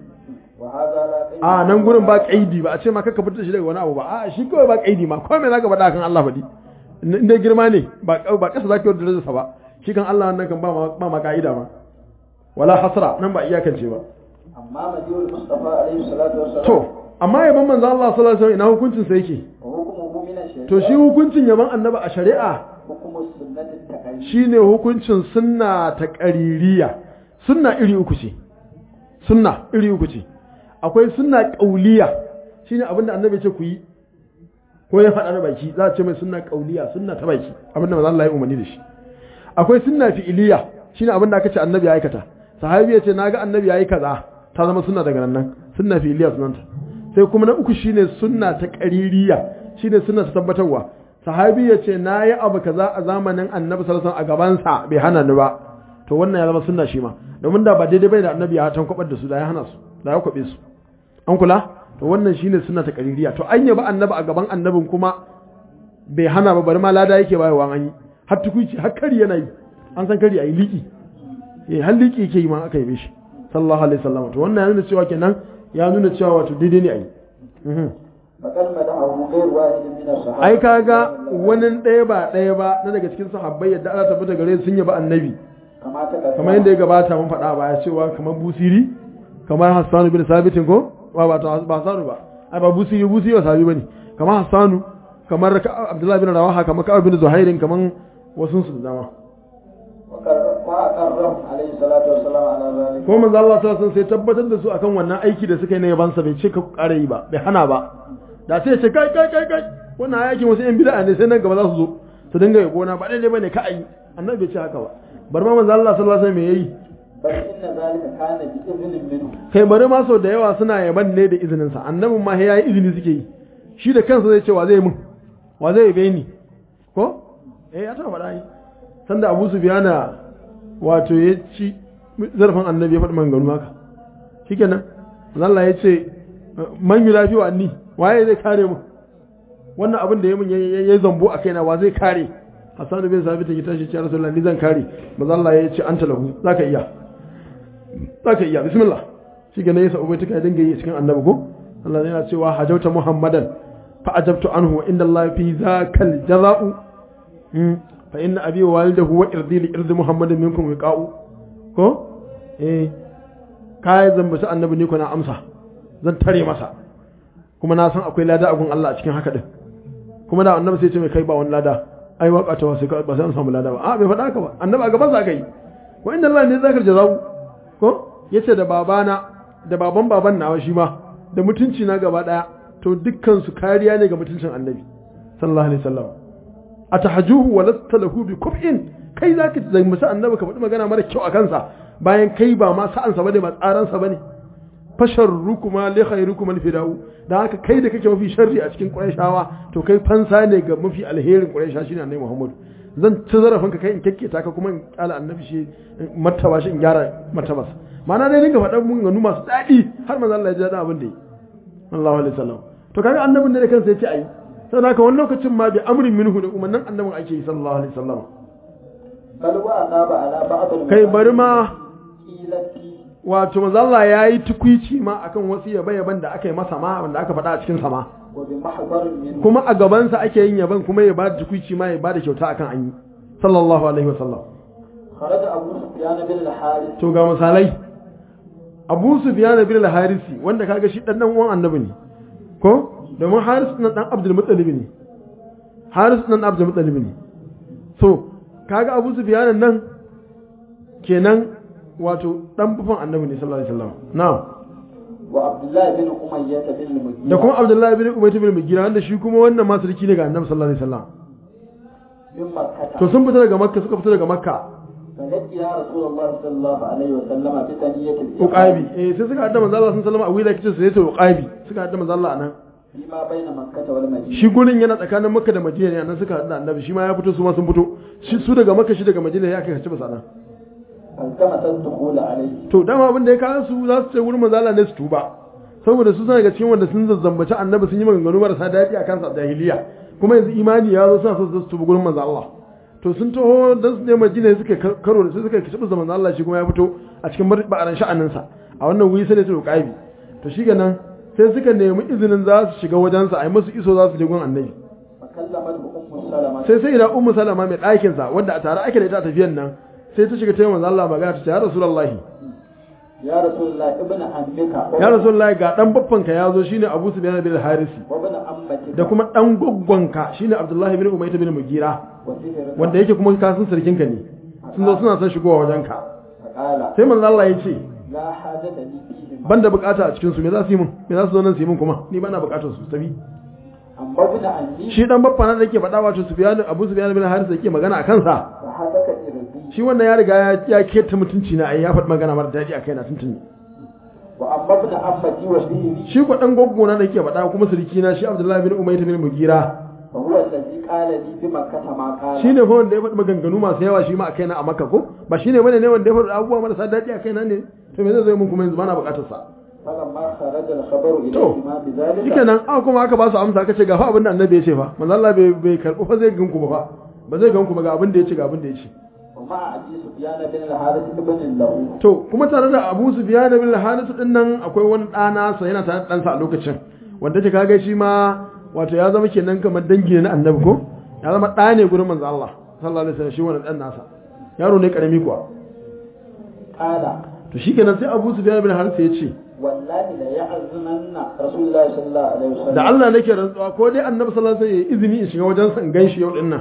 a nan gurin ba kaidi ba a ce ma kaka fitar shi daga wani abu ba a shi kawai ba kaidi ma ko me zaka faɗa kan Allah faɗi in dai girma ne ba ba kasa zaka yi da sa ba shi kan Allah nan kan ba ma ba ma kaida ma wala hasra nan ba iyakance ba amma madiyul mustafa alaihi salatu wassalam to amma yaban manzo Allah sallallahu alaihi wasallam ina hukuncin sa yake hukumuhu min ash-shari'a to shi hukuncin yaban annabi a shari'a hukumu sunnati taqayyid shine hukuncin sunna ta qaririya sunna iri uku ce sunna iri uku ce akwai sunna qauliya shine abinda annabi ce ku yi ko ya faɗa na baki za a ce mai sunna qauliya sunna ta baki abinda manzo Allah ya umarni da shi akwai sunna fi'iliya shine abinda aka ce annabi ya aikata sahabi ya ce naga annabi yayi kaza ta zama sunna daga nan sunna fi'iliya sunanta sai kuma na uku shine sunna ta qaririya shine sunna ta tabbatarwa sahabi ya ce nayi abu kaza a zamanin annabi sallallahu alaihi wasallam a gaban sa bai hana ni ba to wannan ya zama sunna shi ma domin da ba daidai bai da annabi ya tankwabar da su da ya hana su da ya kwabe su an kula to wannan shine sunna ta qaririya to an yaba annabi a gaban annabin kuma bai hana ba bari ma lada yake bayarwa an yi har tukuici har kari yana yi an san kari ayi liki eh har liki yake yi ma aka yabe shi sallallahu alaihi wasallam to wannan ya nuna cewa kenan ya nuna cewa wato daidai ne ayi faqad madahu ghayr wahid min as-sahaba ai kaga wani ɗaya ba ɗaya ba na daga cikin sahabbai yadda Allah tabbata gare sun yaba annabi kama ta kamar yadda ya gabata mun faɗa baya cewa kamar busiri kamar Hassan bin Sabitin ko ba ba ta ba Hassan ba ai ba busiri busiri ba sabi bane kamar Hassan kamar Abdullahi bin Rawaha kamar Ka'ab bin Zuhairin kamar wasu su da dama وأقرهم عليه الصلاة والسلام على ذلك ko manzo Allah sallallahu alaihi wasallam sai tabbatar da su akan wannan aiki da suka yi na yabansa bai ce ka kare yi ba bai hana ba da sai ya ce kai kai kai kai wannan aikin wasu yan bid'a ne sai nan gaba za su zo su dinga yabo na ba daidai bane ka ayi annabi bai ce haka ba bar ma manzo Allah sallallahu alaihi wasallam me yayi بل إن ذلك كان بإذن منه kai bari ma sau da yawa suna yaban ne da izinin sa annabin ma ya yi izini suke yi shi da kansa zai ce wa zai mun wa zai yabe ni ko eh ya taba faɗa yi sanda Abu Sufyana wato ya ci zarfin annabi ya faɗi maganganu haka shikenan Allah ya ce man yi lafiya wa ni waye zai kare mu wannan abin da ya mun ya zambo a kaina wa zai kare Hassan bin Sabit ya tashi ce Rasulullah ni zan kare manzo Allah ya ce anta lahu zaka iya zaka iya bismillah shikenan ya sa'ubai take dinga yi cikin annabi ko Allah yana cewa hajauta Muhammadan fa ajabtu anhu wa inda Allah fi zakal jaza'u fa inna abi wa walidahu wa irdi li irdi Muhammadin minkum wiqa'u ko eh kai zambaci annabi ne ko na amsa zan tare masa kuma na san akwai lada a gun Allah a cikin haka din kuma da annabi sai ce mai kai ba wani lada ai waka ta wasu ba sai an samu lada ba a bai faɗa haka ba annabi a gaban sa kai wa inda Allah ne zakar jaza'u ko yace da babana da baban baban nawa shi ma da mutunci na gaba daya to dukkan su kariya ne ga mutuncin annabi sallallahu alaihi wasallam atahjuhu wa lasta lahu bi kuf'in kai zaka zambaci annabi ka faɗi magana mara kyau a kansa bayan kai ba ma sa'ansa bane ba tsaransa bane fasharrukuma li khairukum alfidau da haka kai da kake mafi sharri a cikin qurayshawa to kai fansa ne ga mafi alherin quraysha shine annabi Muhammad zan ci zarafin ka kai in kekketa ka kuma in kala annabi shi martaba shi in gyara martabas ma'ana dai dinga faɗan mun ganu masu daɗi har manzo Allah ya ji daɗin abin da yi sallallahu alaihi wasallam to kaga annabin da kansa yace ayi saboda haka wani lokacin ma bi amrin minhu da umarnin annabin ake yi sallallahu alaihi wasallam بل وأناب على بعض kai bari ma المقيلة wato manzo Allah ya yi tukwici ma akan wasu yabe-yaben da aka yi masa ma wanda aka faɗa a cikin sama وبمحضر منه kuma a gabansa ake yin yaban kuma ya bada tukwici ma ya bada kyauta akan an yi sallallahu alaihi wasallam خرج أبو سفيان بن الحارث to ga misalai Abu Sufyan bin al-Harisi wanda kaga shi dan dan uwan annabi ne ko domin Haris nan dan Abdul Muttalib ne haris dan abdul muttalib ne so kaga abu sufyan nan kenan wato dan bufan annabi ne sallallahu alaihi wasallam na'am wa abdullahi bin umayyah bin mughira da kuma abdullahi bin umayt bin mugira wanda shi kuma wannan ma sarki ne ga annabi sallallahu alaihi wasallam bin makkah to sun fita daga makka suka fita daga makka فلقي يا رسول الله صلى الله عليه وسلم بثنية uqabi eh sai suka hadda manzo Allah sallallahu alaihi wasallam a wila kice sai sai uqabi suka hadda manzo Allah nan فيما بين مكة والمدينة shi gurin yana tsakanin makka da madina ne nan suka hadda annabi shi ma ya fito su ma sun fito shi su daga makka shi daga madina ya kai kace basa nan فالتمس الدخول عليه to dama abin da ya kawo su za su ce wurin manzo Allah ne su tuba saboda su suna daga cikin wanda sun zazzambaci annabi sun yi maganganu marasa daɗi a kansa a jahiliya kuma yanzu imani ya zo suna so su tuba gurin manzo Allah to sun taho dan su ne madina suka karo da su suka kici da manzo Allah shi kuma ya fito a cikin ba'aran sha'anin sa a wannan wuri sai da su ƙaibi to shi nan sai suka nemi izinin za su shiga wajensa a yi musu iso za su je gun annabi فكلمته أم سلمة sai sai da ummu salama mai ɗakin sa wanda a tare ake da ita a tafiyan nan sai ta shiga ta yi manzo Allah magana ta ce ya rasulullahi يا رسول الله ابن عمك ya rasulullahi ga dan baffanka ya zo shine Abu Sufyan bin Harisi وابن عمتك da kuma dan gwaggwanka shine Abdullahi bin Umayth bin Mugira وسهرك wanda yake kuma kasan sarkinka ne sun zo suna son shigowa wajenka فقال sai manzo Allah ya ce لا حاجة لي فيهم ban da bukata a cikin su me za su yi mun me za su zo nan su yi mun kuma ni ba na bukatar su tafi أما ابن عمي shi dan baffa na da yake faɗa wato Sufyan Abu Sufyan bin Harisi da yake magana a kansa فحدك إربي shi wannan ya riga ya ya keta mutunci na ai ya faɗi magana mara daɗi a kaina tuntuni وأما ابن عمتي وسهري shi ko dan goggo na da yake faɗa kuma suriki na shi Abdullahi bin Umayth bin Mugira فهو الذي قال لي بمكة ما قال shine fa wanda ya faɗi maganganu masu yawa shi ma a kaina a Makka ko ba shine bane ne wanda ya faɗi abubuwa marasa daɗi a kaina ne to me zai zo mun kuma yanzu bana bukatar sa فلما خرج الخبر To, إليه ما بذلك shikenan aka kuma aka ba su amsa aka ce ga fa abin da annabi ya ce fa manzo Allah bai bai karbu fa zai ganku ba fa ba zai ganku ba ga abin da ya ce ga abin da ya ce ومع أبي سفيان بن الحارث بن له to kuma tare da Abu Sufyan bin Harith din nan akwai wani ɗana sa yana tare da ɗansa a lokacin wanda ta kaga shi ma wato ya zama kenan kamar dangi ne na annabi ko ya zama ɗa ne gurin manzo Allah sallallahu alaihi wasallam shi wannan ɗan nasa yaro ne karami kuwa قال to shikenan sai Abu Sufyan bin Harith ya ce والله لا يعزمن رسول الله صلى الله عليه وسلم da Allah nake rantsuwa ko dai annabi sallallahu alaihi wasallam ya yi izini in shiga wajen sa in ganshi yau din nan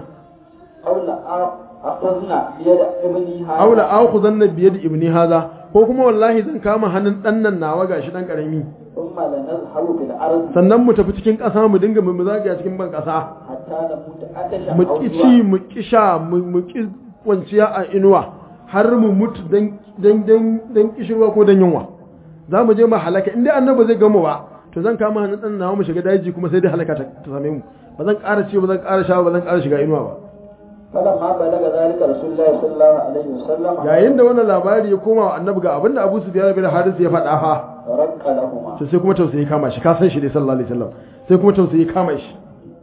أو لا أخذنا بيد ابني هذا aula akhuzanna bi yadi ibni hadha ko kuma wallahi zan kama hannun dan nan nawa gashi dan karami ثم لنذهب في الأرض sannan mu tafi cikin ƙasa mu dinga mu zagaya cikin ban ƙasa حتى نموت عطشا mu أو ki جوعا ci mu ki sha mu mu ki kwanciya a inuwa har mu mutu dan dan dan dan kishirwa ko dan yunwa za mu je mu halaka inda annabi zai gamu ba to zan kama hannun dan nawa mu shiga daji kuma sai dai halaka ta ta same mu ba zan ƙara ci ba zan ƙara sha ba zan ƙara shiga inuwa ba فلما بلغ ذلك رسول الله صلى الله عليه وسلم yayin da wannan labari ya koma wa annabi ga abinda Abu Sufyan bin Harith ya faɗa fa رق لهما to sai kuma tausayi kama shi ka san shi dai sallallahu alaihi wasallam sai kuma tausayi kama shi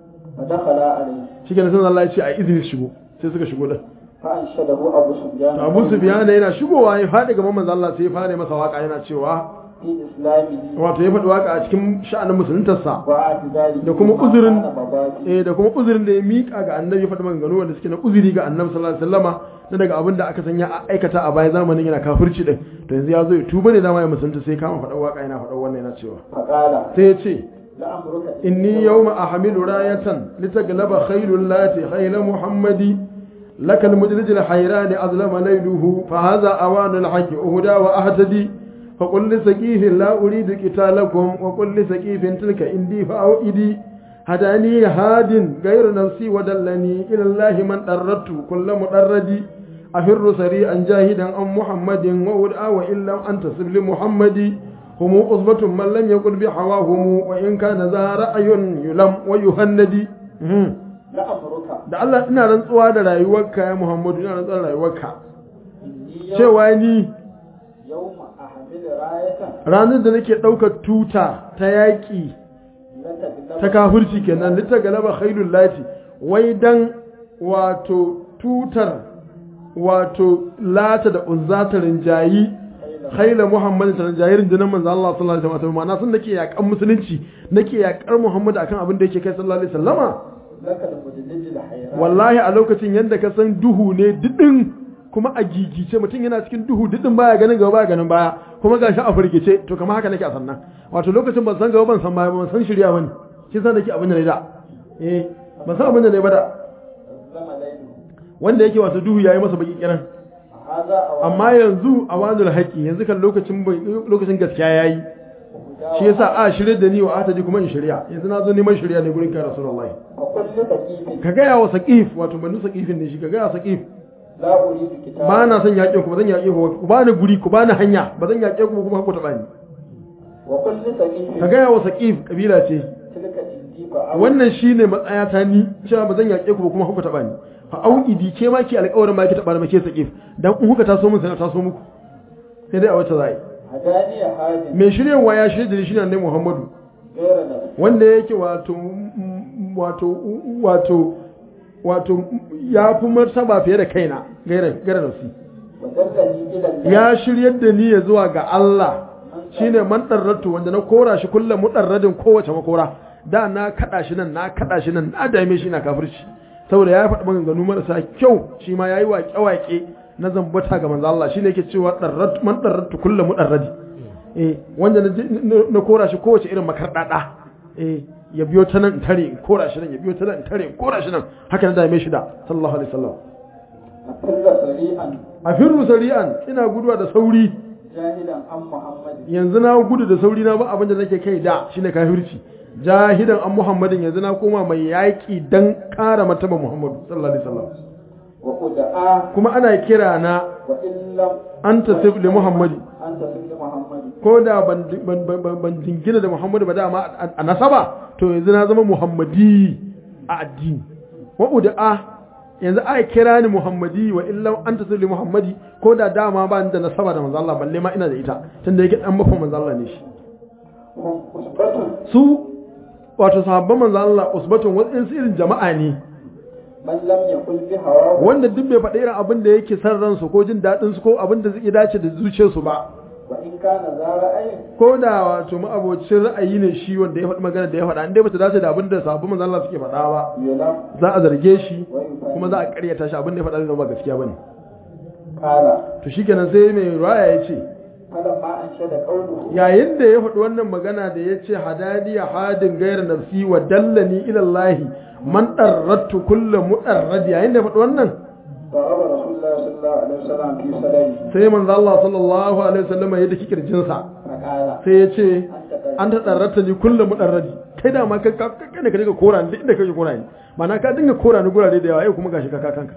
فدخل عليه shi kenan sai Allah ya ce a izini su shigo sai suka shigo da فأنشده أبو سفيان to Abu Sufyan yana shigowa ya faɗi gaban manzon Allah sai ya fara masa waka yana cewa في إسلامه wato ya faɗi waka a cikin sha'anin musuluntarsa واعتذاره da kuma فيما uzurin كان مضاجع. eh da kuma uzurin da ya miƙa ga annabi ya faɗi maganganu wanda suke na uzuri ga annabi sallallahu alaihi wasallama na daga abin da aka sanya a aikata a bayan zamanin yana kafirci din to yanzu ya zo ya tuba ne dama ya musulunta sai kama faɗa waka yana faɗa wannan yana cewa فقال sai ya ce لأمرك إني يوم أحمل راية لتغلب خيل اللات خيل محمد لك المدرج الحيران أظلم ليله فهذا أوان الحق أهدى وأهتدي فقل لسقيف لا أريد قتالكم وقل لسقيف تلك إندي فأوئدي هداني هاد غير نفسي ودلني إلى الله من أردت كل مدرد أفر سريعا جاهدا عن محمد وأدعى وإن لم أنتصب لمحمد هم أصبة من لم يقل بحواهم وإن كان ذا رأي يلم ويهندي مم. لأمرك da Allah ina rantsuwa da rayuwarka ya Muhammadu ina rantsuwa da rayuwarka إني يوم, cewa ni يوم أحمل راية ranar da nake ɗaukar tuta ta yaƙi لتغلب ta kafirci kenan lita galaba khailul lati wai dan wato tutar wato lata da uzza ta rinjayi khaila muhammad ta rinjayi rundunar manzo Allah sallallahu alaihi wasallam ma'ana sun nake yaƙan musulunci nake yaƙar muhammad akan abin da yake kai sallallahu alaihi wasallama لك المدلج الحيران wallahi a lokacin yadda ka san duhu ne didin kuma a gigice mutum yana cikin duhu didin baya ganin gaba baya ganin baya kuma gashi a firgice to kamar haka nake a sannan wato lokacin ban san gaba ban san baya ban san shirya bane shi san nake abin da ne da eh ba san abin da ne ba da zama lailu wanda yake wato duhu yayi masa baki kiran haza a amma yanzu a wazul haƙi yanzu kan lokacin bai- lokacin gaskiya yayi shi yasa a shirye da ni wa ata ji kuma in shirya yanzu na zo neman shirya ne gurin kai rasulullahi a kulli saqifin ka gaya wa saqif wato banu saqifin ne shi ka gaya wa saqif la uridu kitaba ba na son yaƙe ku ba zan yaƙe ku ku ba ni guri ku ba ni hanya ba zan yaƙe ku ba kuma ku taɓa ni wa kulli saqifin ka gaya wa saqif kabila ce tilka indiba wannan shine matsayata ni cewa ba zan yaƙe ku ba kuma ku taɓa ni fa auidi ke ma ki alƙawarin ma ki taɓa ni ma ke saqif dan in kuka taso mun sai na taso muku sai dai a wata zai hadaniya hadin mai shiryawa ya shirya da shi ne annabi Muhammadu gaira da wanda yake wato mm, wato wato wato ya fi martaba fiye da kaina gaira gaira nafsi wa dallani ila Allah ya shiryar da ni ya zuwa ga Allah shine man darratu wanda na kora shi kullum mudarradin kowace makora da na kada shi nan na kada shi nan na dame shi na kafirci saboda ya faɗi maganganu marasa kyau shi ma yayi waƙe waƙe na zambata ga manzo Allah shine yake cewa darratu man darratu kullum mudarradi eh wanda na je- na- na kora shi kowace irin makardada eh ya biyo ta nan in tare in kora shi nan ya biyo ta nan in tare in kora shi nan haka na dame shi da sallallahu alaihi wasallam a kulla sari'an a firru sari'an ina guduwa da sauri jahilan an muhammadin yanzu na gudu da sauri na ba abin da nake kai da shine kafirci jahidan an muhammadin yanzu na koma mai yaƙi dan ƙara martaba muhammadu sallallahu alaihi wasallam wa uda'a kuma ana kira na wa illam an tasif li muhammadi an tasif li muhammadin ko da ban ban ban ban jingina da muhammadu ba dama a- a nasaba to yanzu na zama muhammadi a addini wa uda'a yanzu a kira ni muhammadi wa illam an tasif li muhammadi ko da dama ba ni da nasaba da manzo Allah balle ma ina da ita tunda yake dan mafa manzo Allah ne shi hum usbatun su wato sahabban manzo Allah usbatun wasu irin jama'a ne man lam yakul bi hawa wanda duk bai faɗi irin abin da yake san ransu ko jin daɗin su ko abin da zai dace da zuciyarsu ba wa in kana za ra'ayin ko da wato ma'abocin ra'ayi ne shi wanda ya faɗi magana da ya faɗa inda bata dace da abin da sahabban manzo Allah suke faɗa ba yulam za a zarge shi wa yufahi kuma za a ƙaryata shi abin da ya faɗa zai zama ba gaskiya bane kala to shikenan sai mai ruwaya ya ce falamma an shada qawluhu yayin da ya faɗi wannan magana da ya ce hadaniya hadin gairar nafsi wa dallani ilallahi man ɗarrattu kulla muɗarradi yayin da ya faɗi wannan ضرب رسول الله صلى الله عليه وسلم في صدره sai manzo Allah sallallahu alaihi wasallam ya daki kirjinsa فقال sai ya ce أنت an ta ɗarrata ni kulla muɗarradi kai da ma kai ka ne ka dinga kora ni duk inda kake kora ni ma'ana ka dinga kora ni gurare da yawa yau kuma gashi ka ka kanka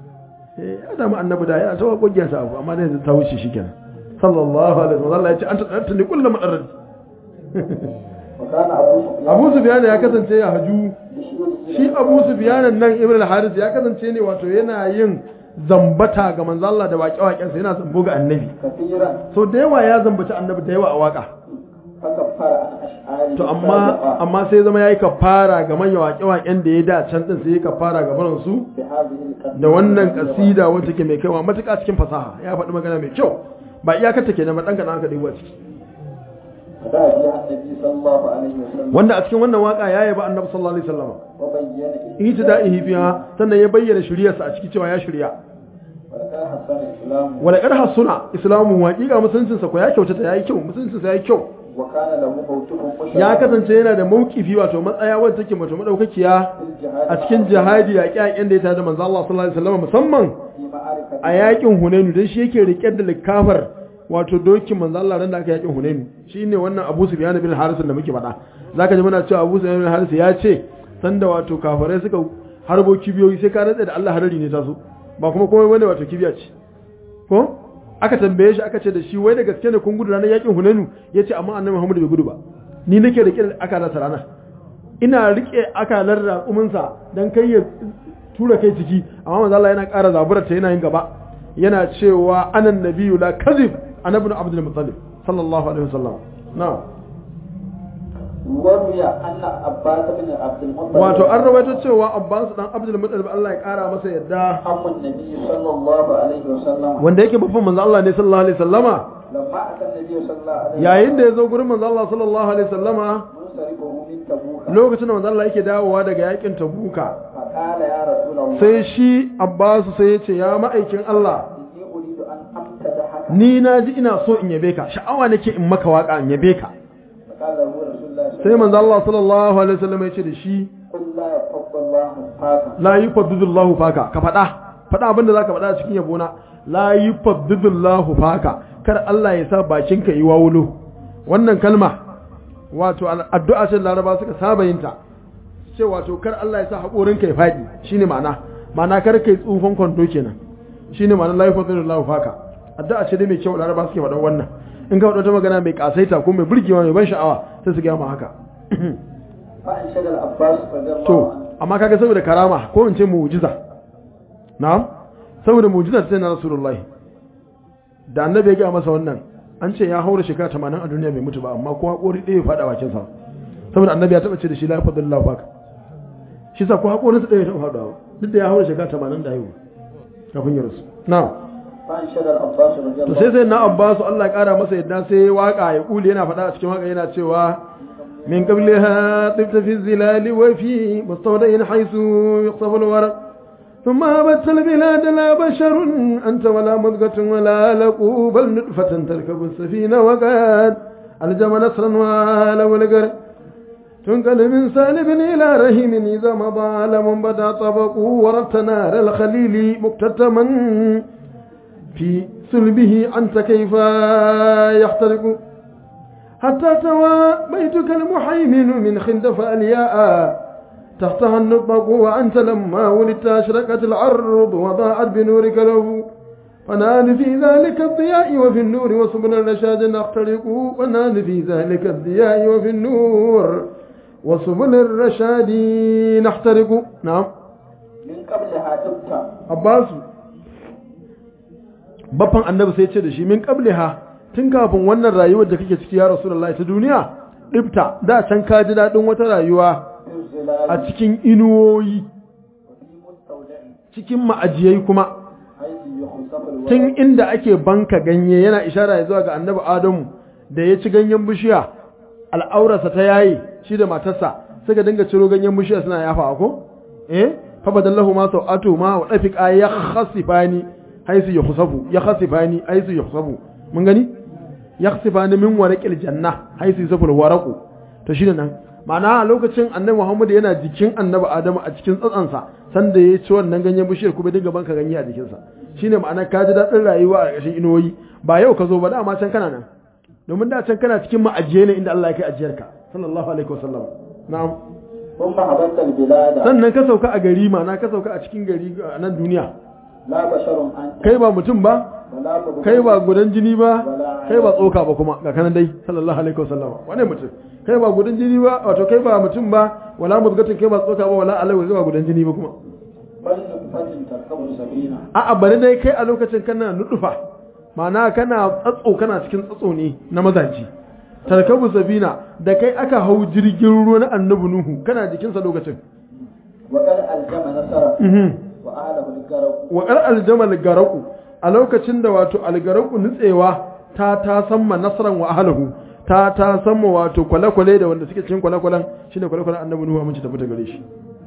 eh ya da mu annabi da yana ta wakokin sa abu amma da yanzu ta wuce shikenan sallallahu alaihi wasallam Allah ya ce an ta ɗarrata ni kulla muɗarradi وكان أبو سفيان Abu Sufyan ya kasance ya haju بشير shi Abu Sufyan nan Ibn al-Haris ya kasance ne wato yana yin zambata ga manzo Allah da waƙe-waƙensa yana zambo ga annabi كثيرا so da yawa ya zambaci annabi da yawa a waka فكفر عن أشعاره to amma amma sai zama yayi kafara ga manyan waƙe-waƙen da ya da can din sai yayi kafara ga barin su بهذه القصيدة da wannan kasida wacce ke mai kaiwa matuƙa cikin fasaha ya faɗi magana mai kyau ba iyakar take na madanka na aka dubo a ciki فدعا بها النبي صلى الله عليه وسلم wanda a cikin wannan waka ya yaba annabi sallallahu alaihi wasallam وبين ihtida'ihi fiha sannan ya bayyana shiriyarsa a ciki cewa ya shirya ولقد حسن الإسلام wala qad hasuna islamu waqiqa musuluncinsa ko ya kyautata yayi kyau musuluncinsa yayi kyau وكان له موقف مشرف ya kasance yana da maukifi wato matsaya wadda take mato madaukakiya في الجهاد a cikin jihadi yaƙi yaƙin da ya tada da manzo Allah sallallahu alaihi wasallam musamman في معركة a yaƙin Hunainu dan shi yake rike da likafar wato dokin manzo Allah ran da aka yaƙin Hunainu shine wannan Abu Sufyan bin Harith da muke faɗa zaka ji muna cewa Abu Sufyan bin Harith ya ce sanda wato kafirai suka harbo kibiyoyi sai ka rantsa da Allah harari ne ta so ba kuma komai bane wato kibiya ce ko aka tambaye shi aka ce da shi wai da gaske ne kun gudu ranar yakin Hunainu yace amma Annabi Muhammad bai gudu ba ni nake rike da akalar sa ranar ina rike akalar raƙumin sa dan kai ya tura kai ciki amma manzo Allah yana ƙara zaburar ta yana yin gaba yana cewa anan nabiyyu la kadhib annabi Abdul Muttalib sallallahu alaihi wasallam na'am وروي أن عباس بن عبد المطلب wato an rawaito cewa Abbas dan Abdul Muttalib Allah ya ƙara masa yadda عم النبي صلى الله عليه وسلم wanda yake babban manzo Allah ne sallallahu alaihi wasallama لما أتى النبي صلى الله عليه وسلم yayin da ya zo gurin manzo Allah sallallahu alaihi wasallama منصرفه من تبوك lokacin da manzo Allah yake dawowa daga yakin Tabuka فقال يا رسول الله sai shi Abbas sai ya ce ya ma'aikin Allah إني أريد أن أمتدحك ni na ji ina so in yabe ka sha'awa nake in maka waka in yabe ka فقال له رسول الله صلى sai manzo Allah sallallahu alaihi wasallam ya ce da shi قل لا يفضل الله faka la yufaddidullahu faka ka faɗa faɗa abin da zaka faɗa a cikin yabona la yufaddidullahu faka kar Allah ya sa bakinka yi wawulo wannan kalma wato addu'a ce Laraba suka saba yin ta ce wato kar Allah ya sa haƙorinka ya faɗi shine ma'ana ma'ana kar kai tsufan kwando kenan shine ma'ana la yufaddidullahu faka addu'a ce dai mai kyau Laraba suke faɗa wannan in ka faɗa ta magana mai kasaita ko mai burgewa mai ban sha'awa sai su ga ma haka fa'in shagal abbas radiyallahu to anhu amma kaga saboda karama ko in ce mu'jiza na'am saboda mu'jiza ta na rasulullahi da annabi ya ga masa wannan an ce ya haura shekara 80 a duniya bai mutu ba amma ko hakori ɗaya ya faɗa bakin sa saboda annabi ya taba ce da shi la yafadullahu baka shi sa ko hakorin sa ɗaya ya taba faɗawa duk da ya haura shekara 80 da haihu kafin ya rasu na'am fa'in shagal abbas to radiyallahu sai sai na abbasu Allah ya kara masa yadda sai waka ya kuli yana faɗa a cikin waka yana cewa min qabliha tibta fi zilali wa fi mustawda'in haythu yuqsafu alwaraq ثم هبت البلاد لا بشر أنت ولا مضغة ولا لقو بل نطفة تركب السفينة وقد ألجم نصرا وآل والقر تنقل من سالب إلى رهيم إذا مضى لم بدا طبق وربت نار الخليل مكتتما في سلبه أنت كيف يحترق حتى توى بيتك المحيمن من خندف الياء تحتها النطق وأنت لما ولدت أشرقت العرض وضاعت بنورك له فنال في ذلك الضياء وفي النور وسبل الرشاد نخترق ونال في ذلك الضياء وفي النور وسبل الرشاد نحترق نعم min qabliha tibta Abbasu baffan annabi sai ce da shi min qabliha tun kafin wannan rayuwar da kake ciki ya rasulullahi ta duniya dibta da can ka ji dadin wata rayuwa fi zilali a cikin inuwoyi wa fi mustawda'in cikin ma'ajiyai kuma haythu yukhsafu alwaraq tun inda ake banka ganye yana ishara zuwa ga annabi adamu da ya ci ganyen bishiya al'aurarsa ta yayi shi da matarsa suka dinga ciro ganyen bishiya suna yafa ko eh fa badallahu ma sau'atu ma wa dafiqa ya khasifani haisu yukhsafu ya khasifani haisu yukhsafu mun gani ya khasifani min waraqil janna haisu yusafu waraqu to shine nan ma'ana a lokacin annabi Muhammad yana jikin annabi Adamu a cikin tsatsansa sanda ya ci wannan ganyen bishiyar kuma dinga banka ganye a jikinsa shine ma'ana ka ji daɗin rayuwa a ƙarƙashin inuwoyi ba yau ka zo ba dama can kana nan domin da can kana cikin ma'ajiye ne inda Allah ya kai ajiyarka sallallahu alaihi wasallam na'am thumma habatta albilada sannan ka sauka a gari ma'ana ka sauka a cikin gari a nan duniya la basharun anta kai ba mutum ba wala mudghah kai ba gudan jini ba kai ba tsoka ba kuma ga kanan dai sallallahu alaihi wasallam wane mutum kai ba gudan jini ba wato kai ba mutum ba wala mudgatin kai ba tsoka ba wala alai kai ba gudan jini ba kuma bal nutfatin tarkabu sabina a'a bari dai kai a lokacin kana nudufa ma'ana kana tsatso kana cikin tsatso ne na mazaji tarkabu sabina da kai aka hau jirgin ruwa na annabi nuhu kana jikinsa lokacin wa qad aljama nasara mhm wa ahlahu algaraq wa qal aljamal garaku a lokacin da wato algaraku nutsewa ta ta samma nasran wa ahlihi ta ta samma wato kwale-kwale da wanda suke cikin kwale-kwalen shine kwale-kwalen annabi nuhu mun ci tafi ta gare shi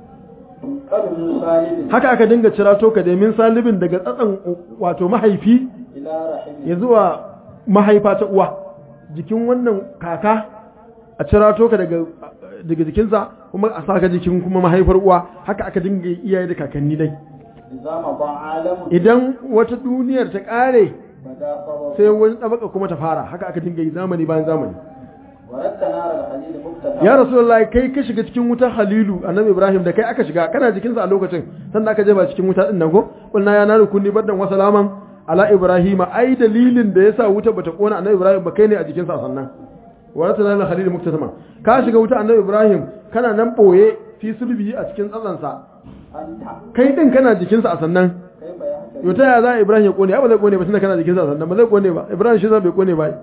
qad min salibin haka aka dinga cirato ka da min salibin daga tsatsan wato mahaifi ila rahim ya zuwa mahaifa ta uwa jikin wannan kaka a cirato ka daga daga jikinsa kuma a saka jikin kuma mahaifar uwa haka aka dinga yi iyaye da kakanni dai idza ma ba alamun idan wata duniyar ta kare bada sabab sai wani tabaka kuma ta fara haka aka dinga yi zamani bayan zamani wa radda nar alhalil muktata ya rasulullahi kai ka shiga cikin wutar halilu annabi ibrahim da kai aka shiga kana jikinsa a lokacin sannan aka je ba cikin wuta din nan ko kulna ya naru kunni baddan wa salaman ala ibrahim ai dalilin da yasa wuta bata kona annabi ibrahim ba kai ne a jikinsa sannan wa ratana lil khalil muktasama ka shiga wuta annabi ibrahim kana nan boye fi sulbi a cikin tsatsansa anta kai din kana jikinsa a sannan kaifa yahtaji yau ta ya za ibrahim ya kone ya ba zai kone ba tunda kana jikinsa a sannan ba zai kone ba ibrahim shi zai bai kone ba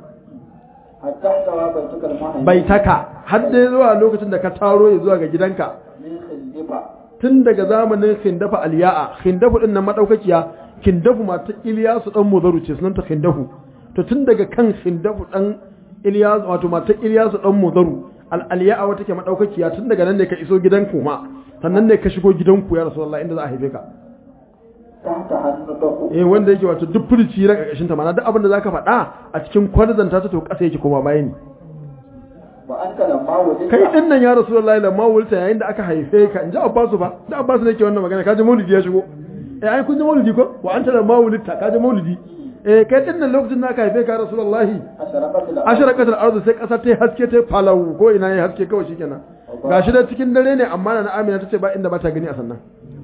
hatta tawa baituka almuhaymin bai taka har dai zuwa lokacin da ka taro ya zuwa ga gidanka min khildifa tun daga zamanin khindafa aliya'a khindafu din nan madaukakiya khindafu mata iliyasu dan mudaru ce sunanta khindafu to tun daga kan khindafu dan iliyasu wato mata iliyasu dan mudaru al aliya'a wata ke madaukakiya tun daga nan ne ka iso gidanku ma sannan ne ka shigo gidanku ya rasulullahi inda za a haife ka tahta hannu eh wanda yake wato duk furici ran ƙarƙashin ta mana duk abin da zaka faɗa a cikin kwarzanta ta to ƙasa yake koma baya ne وأنت لما ولدت kai din nan ya rasulullahi lamma wulta yayin da aka haife ka in ji abbasu ba da abbasu ne ke wannan magana kaji maulidi ya shigo eh ai kun ji maulidi ko wa anta lamma wulta kaji maulidi eh kai din nan lokacin da aka haife ka ya rasulullahi أشرقت الأرض asharaqatul ardu sai kasa ta haske ta falau ko ina yayi haske kawai shikenan gashi da cikin dare ne amma na Amina tace ba inda ba ta gani a sannan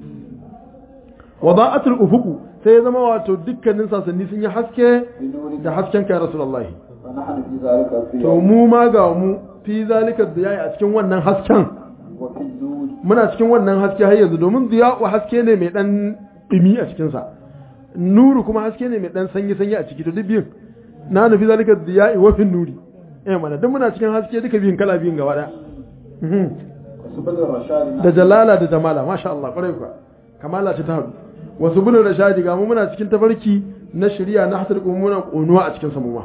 wada'atul ufuqu sai ya zama wato dukkanin sasanni sun yi haske بنور da hasken ka ya rasulullahi ونحن في ذلك to الضياء mu ma ga mu fi zalika diya'i a cikin wannan hasken وفي النور muna cikin wannan haske har yanzu domin diya'u haske ne mai dan dumi a cikin sa nuru kuma haske ne mai dan sanyi sanyi a ciki to duk biyun na nufi zalika diya'i wa fi nuri eh mana duk muna cikin haske duka biyun kala biyun gaba daya Mhm. وسبل الرشاد da jalala da jamala masha Allah kwarai kuwa kamala ce ta hadu wasu bulun rashadi ga mu muna cikin tafarki na shari'a na hasar muna konuwa a cikin samuwa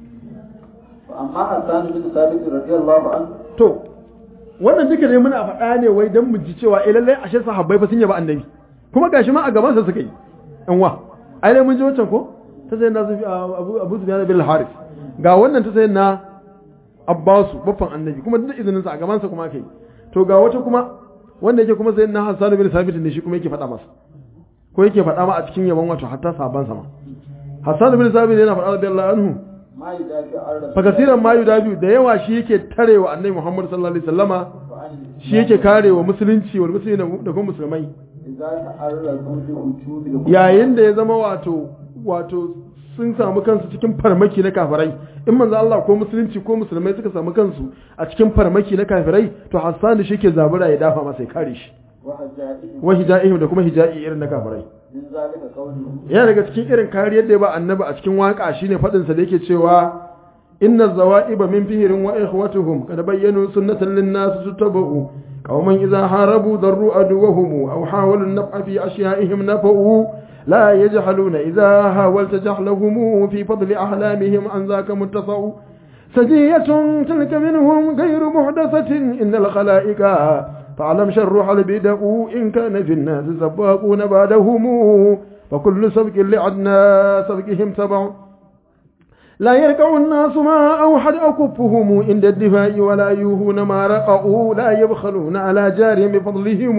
وأما حسان بن ثابت رضي الله عنه to wannan duka ne muna faɗa ne wai dan mu ji cewa eh lallai ashe sahabbai fa sun yaba annabi kuma gashi ma a gaban sa suka yi yan wa ai dai mun ji wancan ko ta sai na sufi abu abu sufyan bin al-harith ga wannan ta sai na abbasu baffan annabi kuma duk izinin sa a gaban sa kuma kai to ga wata kuma wanda yake kuma sai na hasan bin sabit ne shi kuma yake faɗa masa ko yake faɗa ma a cikin yaban wato hatta saban sa ma hasan bin sabit yana faɗa radiyallahu anhu ما يدافع عن رسول fakasiran ma yudabi da yawa shi yake tarewa annabi Muhammad sallallahu alaihi wasallama وعن shi yake karewa musulunci wal musulmi da kuma musulmai إذا تعرضوا لهجوم الكفار yayin da ya zama wato wato sun samu kansu cikin farmaki na kafirai in manzo Allah ko musulunci ko musulmai suka samu kansu a cikin farmaki na kafirai to Hassan shi ke zabura ya dafa masa ya kare shi وهجائهم wa hijaihim da kuma hija'i irin na kafirai من ذلك قوله yana daga cikin irin kariyar da ya ba annabi a cikin waka shine fadin sa da yake cewa inna zawaiba min fihirin wa ikhwatuhum kad bayyanu sunnatan lin nas tutabu qauman idha harabu darru aduwahum aw hawalu an-naf'a fi ashya'ihim nafa'u لا يجهلون إذا هاولت جهلهم في فضل أحلامهم عن ذاك متصو سجية تلك منهم غير محدثة إن الخلائق فاعلم شرح البدع إن كان في الناس سباقون بعدهم فكل سبق لعدنا سبقهم تبع لا يركع الناس ما أوحد أكفهم عند الدفاع ولا يوهون ما رقعوا لا يبخلون على جارهم بفضلهم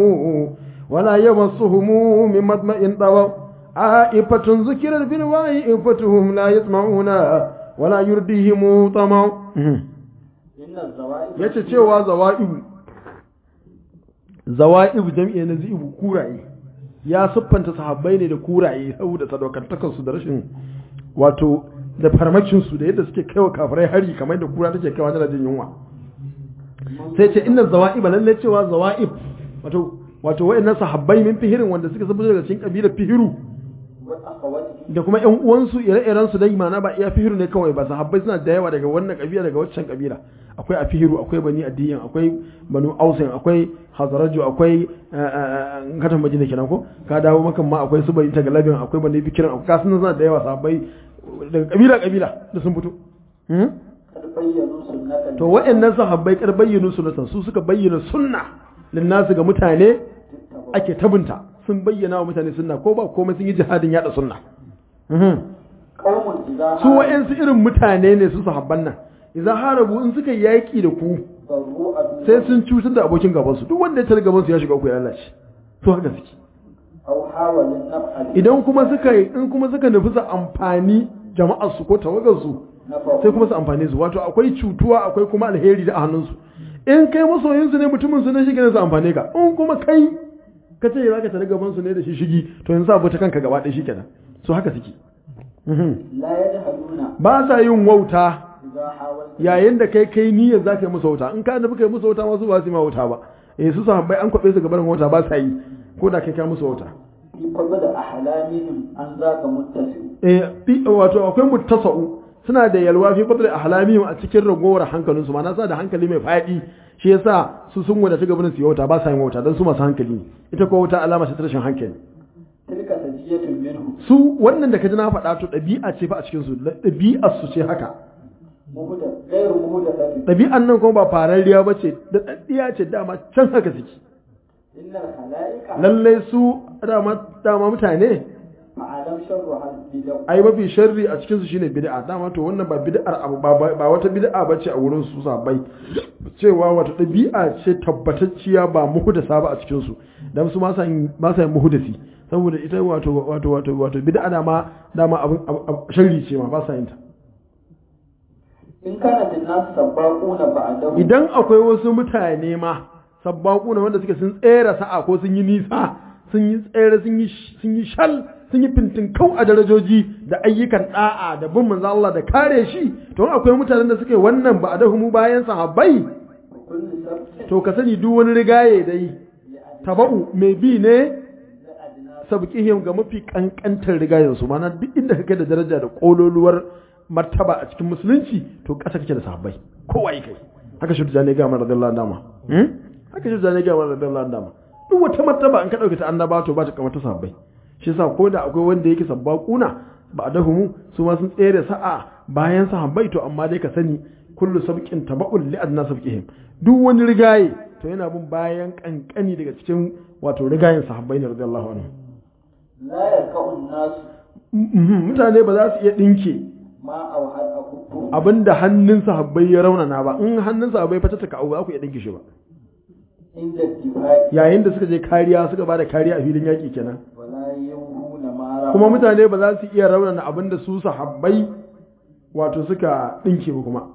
ولا يمصهم من مطمئن طوى عائفة ذكرت في الوعي إفتهم لا يسمعون ولا يرديهم طمع إن الزوائد yace cewa zawa'ibu zawa'ibu jam'i na zibu kuraye ya siffanta sahabbai ne da kuraye saboda sadaukantakar su da rashin wato da farmakin su da yadda suke kaiwa kafirai hari kamar da kura take kaiwa tana jin yunwa sai ce inna zawa'iba lalle cewa zawa'ib wato wato wayannan sahabbai min fihirin wanda suka sabu daga cikin kabilar fihiru وأخواتهم da kuma ƴan uwansu ire-iren su dai mana ba iya fihiru ne kawai ba sahabbai suna da yawa daga wannan kabila daga waccan kabila akwai a fihiru akwai bani adiyan akwai banu ausin akwai hazaraju akwai katan majina kenan ko ka dawo makan ma akwai su bani tagalabin akwai bani bikiran akwai kasu suna da yawa sahabbai daga kabila kabila da sun fito Hmm? قد بينوا سنة to waɗannan sahabbai kar bayyana sunnatan su suka bayyana sunna linnasu ga mutane ake tabunta sun bayyana wa mutane sunna ko ba komai sun yi jihadin yada sunna Mhm. قوم إذا su wa'yansu irin mutane ne su sahabban nan idan harabu in suka yaƙi da ku ضروا أدوا sai sun cutar da abokin gabansu duk wanda ya tare gabansu ya shiga uku ya lalace to haka suke أو حاول النفع idan kuma suka in kuma suka nufi su amfani jama'ar su ko tawagar su نفعه sai kuma su amfane su wato akwai cutuwa akwai kuma alheri da a hannunsu in kai masoyin su ne mutumin su ne shi ne su amfane ka in kuma kai ka ce za ka tare gaban su ne da shi shigi to yanzu abu ta kanka gaba ɗaya shikenan so haka suke Mhm. لا يجهلون ba sa yin wauta إذا حاولت yayin da kai kai niyyar za ka yi musu wauta in ka nufi kai musu wauta masu ba su yi ma wauta ba eh su sahabbai an kwaɓe su gaban wauta ba sa yi ko da kai ka musu wauta في فضل أحلامهم عن ذاك متسع eh bi- wato akwai muttasa'u suna da yalwa fi fadli ahlamihim a cikin ragowar hankalinsu ma na sa da hankali mai faɗi shi yasa su sun wadata gaban su yi wauta ba sa yin wauta dan su masu hankali ne ita ko wauta alama ce ta rashin hankali تلك سجية منهم su wannan da ka ji na faɗa to ɗabi'a ce fa a cikin su ɗabi'ar su ce haka مهدى غير مهدثة ɗabi'an nan kuma ba farariya ba ce da ɗaɗɗiya ce dama can haka suke إن الخلائق lallai su dama dama mutane فعلم شرها البدع ai mafi sharri a cikin su shine bid'a dama to wannan ba bid'ar abu ba ba wata bid'a bace a wurin su sabai cewa wata dabi'a ce tabbatacciya ba muhdasa ba a cikin su dan su ma san ma san muhdasi saboda ita wato wato wato wato bid'a dama dama abin sharri ce ma ba sa yin ta in kana da nasu sabbaquna ba'dahu idan akwai wasu mutane ma sabbaquna wanda suke sun tsere sa'a ko sun yi nisa sun yi tsere sun yi sun yi shal sun yi fintinkau a darajoji da ayyukan da'a da bin manzo Allah da kare shi to in akwai mutanen da suke wannan ba da mu bayan sahabbai kullu sabtin to ka sani duk wani rigaye dai taba'u mai bi ne sabqihim ga mafi kankantar rigayen su mana duk inda kake da daraja da kololuwar martaba a cikin musulunci to ƙasa kake da sahabbai kowa yi kai haka shi da ne ga mana radiyallahu anhu hmm haka shi da ne ga mana radiyallahu anhu duk wata martaba an ka dauke ta annaba to ba ta kamar ta sahabbai shi yasa ko da akwai wanda yake sabbaquna ba dahumu su ma sun tsere sa'a bayan sahabbai to amma dai ka sani kullu sabqin taba'un li adna sabqihim duk wani rigaye to yana bin bayan kankani daga cikin wato rigayen sahabbai ne radiyallahu anhu la yarka'un nasu Mhm, mutane ba za su iya dinke ma awhad akuffu abinda hannun sahabbai ya raunana ba in hannun sahabbai fata ta kawo ba za ku iya dinke shi ba inda difai yayin da suka je kariya suka bada kariya a filin yaki kenan wala yuhuna mara kuma mutane ba za su iya raunana abinda su sahabbai wato suka dinke ba kuma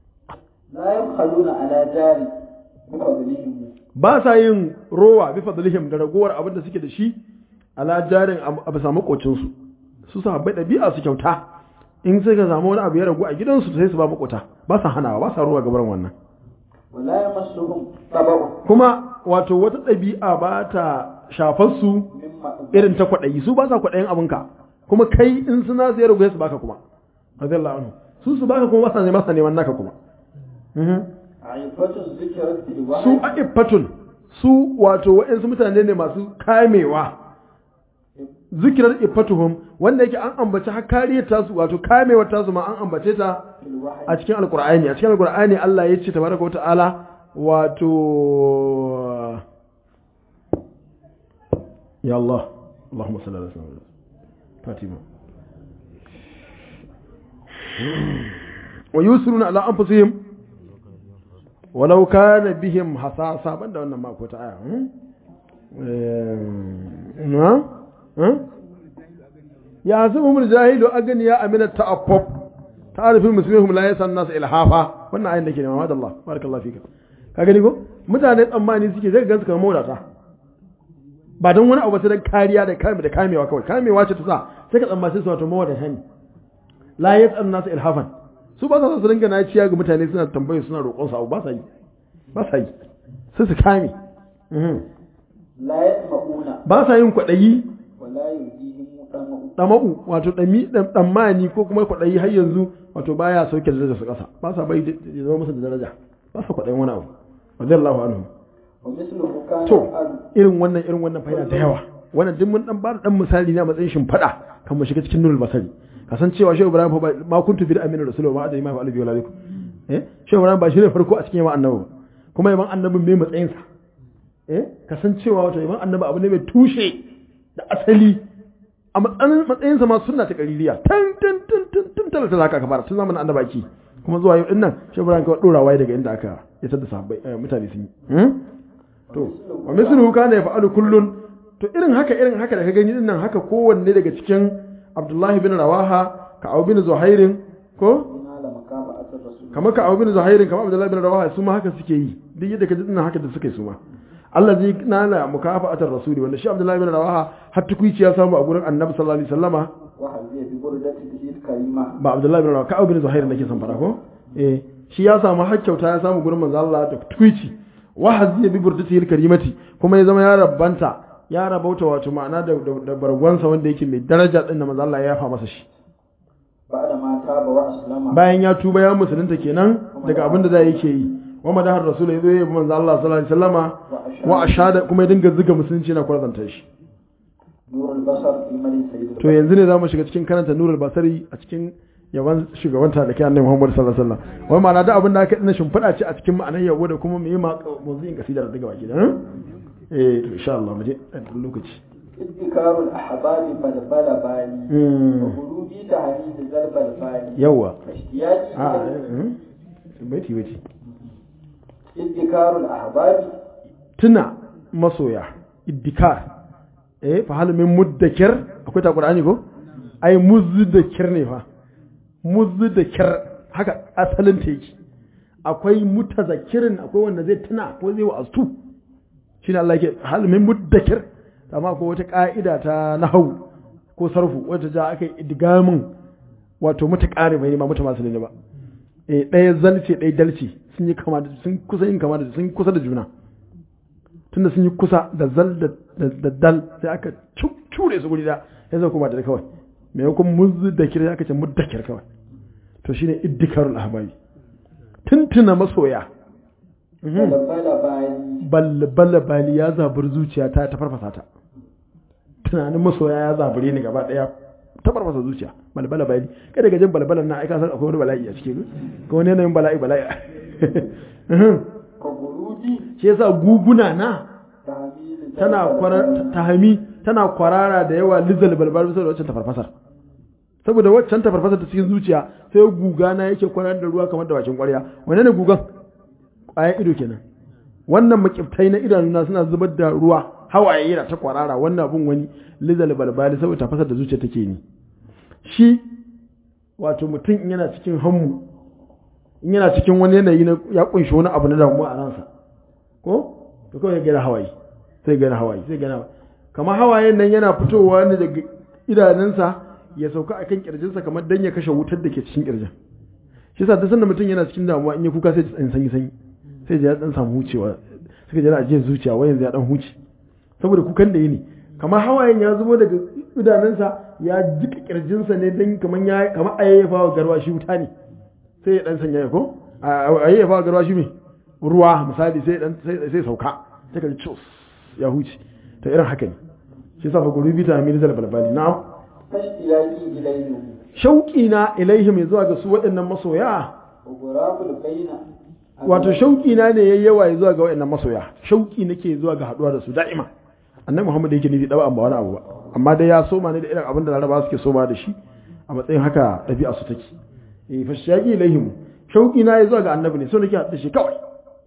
la yabkhaluna ala jari bi fadlihim ba sa yin rowa bi fadlihim da ragowar abin da suke da shi ala jarin a bisa makocin su su sahabbai ɗabi'a su kyauta in suka samu wani abu ya ragu a gidansu sai su ba makota ba sa hanawa ba sa rowa gaban wannan wala yamassuhum tabu kuma wato wata ɗabi'a ba ta shafar su mimma irin ta kwaɗayi su ba sa kwaɗayin abinka kuma kai in suna su ya ragu su baka kuma radiyallahu anhu su su baka kuma ba sa neman sa neman naka kuma Mhm. aifatun zikrat bil su wahyi a'iffatun su wato waɗansu mutane ne masu kamewa zikirar iffatuhum wanda yake an ambaci har kariyar tasu wato kamewar tasu ma an ambace ta bil wahyi a cikin alkur'ani a cikin alkur'ani Allah ya ce tabaraka wa ta'ala wato ya Allah Allahumma salli ala sayyidina Fatima wa yusruna ala anfusihim walau kana bihim hasasa banda wannan ma ko ta aya hmm? eh na hmm? ya zama jahilu aganiya amina ta'affuf ta'arifin muslimihum la yasan nas ilhafa wannan ayin da ke nema Allah barakallahu fika ka gani ko mutane tsammani suke zai gansu kamar mawadata ba don wani abu ba sai dan kariya da kame da kamewa kawai kamewa ce ta sa sai ka tsammaci su wato mawadata ne la yasan nas ilhafan su ba sa so su dinga na ciya ga mutane suna tambayar suna roƙon su abu ba sa yi ba sa yi sai su kame Mhm. la yasma'una ba sa yin kwaɗayi wala yujihim tamu ɗama'u wato ɗami ɗammani ko kuma kwaɗayi har yanzu wato baya sauke da su ƙasa ba sa bai da- ya zama masa da daraja ba sa kwaɗayin wani abu radiyallahu anhu wa misluhu kana to al irin wannan irin wannan fa'ida da yawa wannan duk mun dan ba da dan misali ne a matsayin shimfiɗa kan mu shiga cikin nurul basari kasancewa shehu ibrahim fa ba ma kuntu bi aminu rasulullahi wa adai ma fa albi walaikum eh shehu ibrahim ba shi ne farko a cikin yawan annabi ba kuma yawan annabin mai matsayin sa eh kasancewa wato yawan annabi abu ne mai tushe da asali a matsayin matsayinsa ma sunna ta qaririya tan tan tan tan tan talata zaka ka fara tun zamanin annabaki kuma zuwa yau din nan shehu ibrahim ka dora waye daga inda aka ya tada sahabbai eh, mutane sun yi hmm? to wa misluhu kana yaf'alu kullun to irin haka irin haka da ka gani din nan haka kowanne daga cikin Abdullahi bin Rawaha ka Abu bin Zuhairin ko ina la makaba asar rasul kamar ka Abu bin Zuhairin kamar Abdullahi bin Rawaha su ma haka suke yi duk yadda ka ji din nan haka da suke su ma Allah zai nana mukafa'atar rasuli wanda shi Abdullahi bin Rawaha har tukuici ya samu a gurin Annabi sallallahu alaihi wasallama wa hal zai bi burdati bihi karima ba Abdullahi bin Rawaha ka Abu bin Zuhairin nake son fara ko eh shi ya samu har kyauta ya samu gurin manzo Allah da tukuici wa haziya bi burdatihi karimati kuma ya zama ya rabbanta ya rabauta wato ma'ana da da, da bargwansa wanda yake mai daraja din da manzo Allah ya yafa masa shi ba'da ma taba wa aslama bayan ya tuba ya musulunta kenan daga abin da zai yake yi wa madahar rasul ya zo ya bi manzo Allah sallallahu alaihi wasallama wa ashada kuma ya dinga zuga musulunci na kwarzanta shi nurul basar fi mali sayyid to yanzu ne zamu shiga cikin karanta nurul basari a cikin yawan shugaban ta da kai annabi Muhammad sallallahu alaihi wasallam wai ma'ana da abin da aka dina shimfiɗa ce a cikin ma'anar yabo da kuma mu yi ma mawzu'in kasidar daga baki da eh to insha Allah mu je a ɗan lokaci ادكار الأحباب بلبل بالي Mm. وغروبي تهريج ذلب البالي yawa واشتياقي a إلى mm, baiti baiti ادكار الأحباب tuna masoya iddikar eh fa hal min muddakir akwai ta qur'ani ko ai muzdakir ne fa muzdakir haka asalin ta yake akwai mutazakirin akwai wanda zai tuna ko zai wa'azu shine Allah yake hal min muddakir amma ko wata ka'ida ta nahwu ko sarfu wata ja aka yi idgamin wato mutaqari bai ne ma muta masu ne ba eh ɗaya zalce ɗaya dalce sun yi kama da sun kusa yin kama da sun yi kusa da juna tunda sun yi kusa da zal da da dal sai aka cu- cure su guri da ya zai kuma da kawai maimakon muzzu da kira aka ce muddakir kawai to shine iddikarul ahbabi tuntuna masoya Mhm. بلبل بالي balbala bali ya zaburi zuciya ta ta farfasa ta tunanin masoya ya zabure ni gaba daya ta farfasa zuciya balbala bali kada ga jin balbalan na aika san akwai wani bala'i a cikin ko wani yanayin bala'i bala'i Mhm. كغروبي shi yasa guguna na تهميل tana kwara tahami tana kwarara da yawa lizal balbal bisa da waccan tafarfasar saboda waccan tafarfasar ta cikin zuciya sai guga na yake kwarar da ruwa kamar da bakin kwarya wane ne gugan ƙwayan ido kenan wannan makiftai na idanuna suna zubar da ruwa hawaye yana ta kwarara wannan abun wani lizal balbal saboda tafasar da zuciya take ni shi wato mutum in yana cikin hammu in yana cikin wani yanayi na ya kunshi wani abu na damuwa a ransa ko to kawai ya gina hawaye sai gana hawaye sai gana hawaye kamar hawayen nan yana fitowa ne daga idanunsa ya sauka a kan kirjinsa kamar dan ya kashe wutar da ke cikin kirjin shi yasa duk sanda mutum yana cikin damuwa in ya kuka sai ya sanyi sanyi sai ya dan samu hucewa suka jira ajiyar zuciya wai yanzu ya dan huce saboda kukan da yi ne kamar hawayen ya zubo daga idanunsa ya jika kirjinsa ne dan kamar ya kamar ayyafa wa garwa shi wuta ne sai ya dan sanya ya ko ayyafa wa garwa shi me ruwa misali sai dan sai sai sauka sai ka ji cus ya huce ta irin haka ne shi sa fa gurubi ta hamil zal balbali na'am فاشتياقي إليه shauƙi na ilaihim zuwa ga su waɗannan masoya وغراب البين wato shauƙi na ne yayi yawa zuwa ga waɗannan masoya shauƙi nake zuwa ga haɗuwa da su da'ima annabi Muhammad yake nufi dawa ba wani abu ba amma dai ya soma ne da irin abin da Laraba suke soma da shi a matsayin haka ɗabi'a su take eh fa shauƙi ilaihim shauƙi na yayi zuwa ga annabi ne so nake haɗu da shi kawai